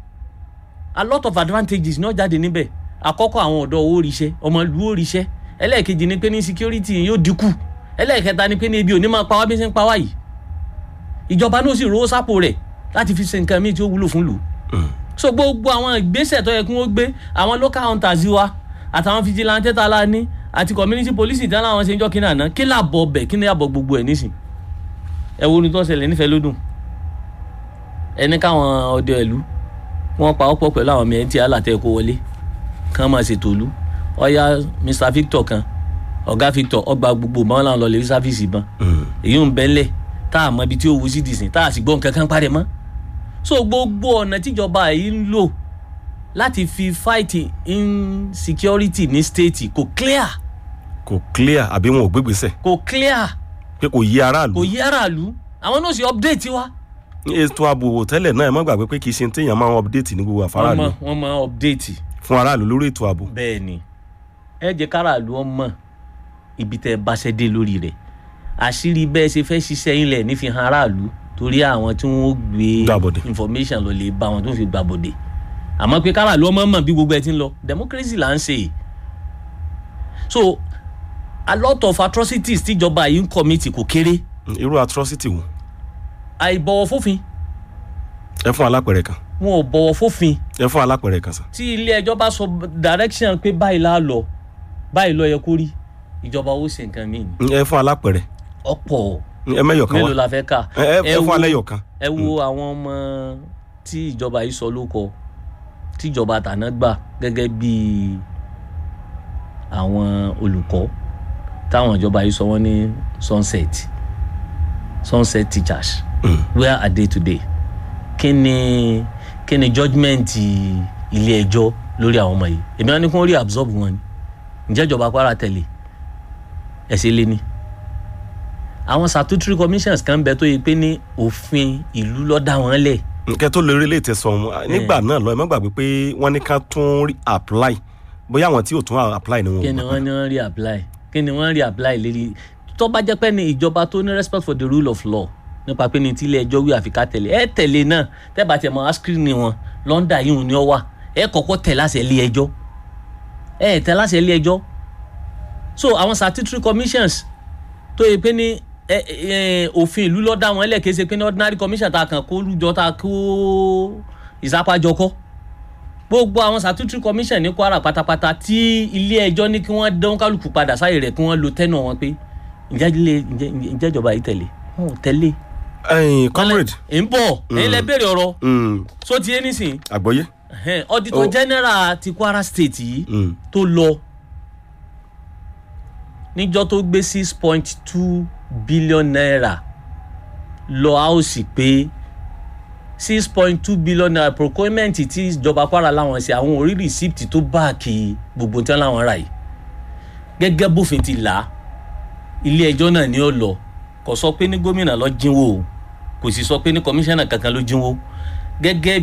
B: a lot of advantages náà jáde níbẹ̀ àkọ́kọ́ àwọn ọ̀dọ́ owó ríṣẹ́ ọmọ ìlú ó ríṣẹ́ ẹlẹ́ẹ̀kejì ni pé ní security yóò dínkù ẹlẹ́ẹ̀kẹta ni pé ní ebi ò ní máa pa wá bí ṣe ń pa wá yìí ìjọba náà sì rówó sápò rẹ̀ láti fi ṣe nǹkan míì tí ó wúlò fún lù so gbogbo àwọn ìgbésẹ̀ tó yẹ kí wọ́n gbé àwọn local hunters wa àtàwọn vigilante tá a la ní àti community police ìdáná àwọn ṣe ń jọ́ kí náà ná kí làbọ̀ bẹ̀ kí ni àbọ̀ gbogbo ẹ̀ nísìn ẹ wo ni tó ń ṣẹlẹ̀ nífẹ̀ẹ́ lódùn ẹni káwọn ọdẹ ìlú wọn pa ọ̀pọ̀ pẹ̀lú àwọn mìíràn tí alàtẹ kó wọlé kàn máa ṣètò ìlú ọyá mr victor kan ọ̀gá victor ọgbà gbogbo báwọn làwọn lọ lè rí sáfíìsì ìbọn èyí ń bẹ́ńlẹ̀ tá a mọ ibi tí ó wù sí dìsìn tá a sì gbọ́ nǹkan kan parẹ́ mọ́ so gbogbo ọ̀nà tíjọba yìí ń lò láti fi fight insecurity ní state kò clear
A: kò clear àbí wọn ò gbégbèsè
B: kò clear
A: pé kò yí aráàlú
B: kò yí aráàlú àwọn náà sì update wa
A: ètò ààbò tẹ́lẹ̀ náà ẹ má gbàgbé pé kì í ṣe téèyàn máa ń update ní gbogbo
B: wọ́n
A: àfáràlú
B: mọ wọ́n mọ update
A: fún aráàlú lórí ètò ààbò
B: bẹ́ẹ̀ ni ẹ jẹ́ káràlú ọmọ ibi tẹ́ ẹ bá ṣẹ́ dé lórí rẹ̀ àṣírí bẹ́ẹ̀ ṣe fẹ́ ṣiṣẹ́ yín lẹ̀ nífi hàn aráàlú torí àwọn tí wọ́n gbé
A: Gbàbọ̀dè.
B: information lọ lè bá wọn tó fi gbàbọ̀dè àmọ́ pé káràlú ọmọ mọ̀ bí gbogbo ẹ ti ń lọ democracy là ń ṣe yìí so a lot of atrocities tíjọba yìí ń commit kò kéré
A: irú atrocity wo
B: àìbọ̀wọ̀ fófin
A: ẹ fún alápẹ̀rẹ̀ kan
B: wọn ò bọ̀wọ̀ fófin
A: ẹ fún alápẹ̀rẹ̀ kan sàn
B: tí ilé ẹjọ́ bá sọ direction pé báyìí la lọ báyìí lọ yẹ kó rí ìjọba ó ṣe nǹkan míì ni
A: ẹ fún alápẹ̀rẹ̀
B: ọ̀pọ̀
A: ẹ mẹ́yọ̀ kan
B: mélòó
A: wá
B: la fẹ́ kà
A: ẹ ẹ- ẹ fún
B: wo-
A: alẹ́yọ̀ kan
B: ẹ wo àwọn ọmọ tí ìjọba yìí sọ ló kọ tí ìjọba tàná gbà gẹ́gẹ́ bí àwọn olùkọ́ táwọn ìjọba yìí sọ wọ́n ní sunset sunset teachers where are they today kí ni kí ni judgement ilé ẹjọ́ lórí àwọn ọmọ yìí èmi wọn ní kí wọ́n rí absorb wọn ni ǹjẹ́ ìjọba kwara tẹ̀lé ẹ̀sẹ̀ lé ní àwọn statutory commissions kan bẹ tó yẹ pé ní òfin ìlú ló dá wọn lẹ̀
A: nkẹ́ tó lè rí ilé ìtẹ̀sán ọ̀hún nígbà náà lọ ẹ má gbàgbé pé wọ́n ní ká tún rí apply bóyá àwọn tí ò tún apply ni wọn
B: kí
A: ò
B: ni
A: mọ̀.
B: wọ́n ní wọ́n rí apply kí ni wọ́n rí apply lérí tó bá jẹ́ pé ní ìjọba tó ní respect for the rule of law nípa pé ní tílé ẹjọ́ wí àfi ká tẹ̀lé ẹ tẹ̀lé náà tẹ́ bá tiẹ̀ mọ́ askrin ni wọn lọ́ndà yìí ni ọ wà ẹ kọ́kọ́ tẹ̀ láṣẹ ilé ẹjọ́ ẹ tẹ̀ láṣẹ ilé ẹjọ́ so àwọn statutory commissions tó yẹ pé ní ẹ, ẹ, òfin ìlú ló dá wọn lẹ̀ kí ẹ ṣe pé ní ordinary commission ta kàn kó lùjọ ta kó ìsápájọ kọ́ gbogbo àwọn statutory commission ní kwara pátápátá tí ilé ẹjọ́ ní kí wọ́n dán kálukú padà sáyè rẹ̀ kí wọ́n lo tẹ́nà wọn pé ǹjẹ́ ilé- ǹjẹ́- ǹjẹ́ ìjọba yìí tẹ̀lé wọn ò tẹ̀lé.
A: ẹyin comrade
B: ẹ̀ ń bọ̀ ẹ̀yin lẹ béèrè ọ̀rọ̀
A: mm,
B: so ti yé nísìn
A: àgbọ́yé
B: ẹ̀hẹ́n, auditor
A: Oh.
B: general ti kwara state yìí
A: Mm,
B: tó lọ níjọ́ tó gbé six point two billion naira lọ áùsì pé six point two billion naira procurement tí ìjọba kwara láwọn ṣe àwọn orí receipt tó báàkì gbogbo tí wọn láwọn rà yìí gẹ́gẹ́ bófin ti là á ilé ẹjọ́ náà ni ó lọ kò sọ pé ní gómìnà lọ jínwó o kò sì sọ pé ní kọmíṣánná kankan ló jínwó gẹ́gẹ́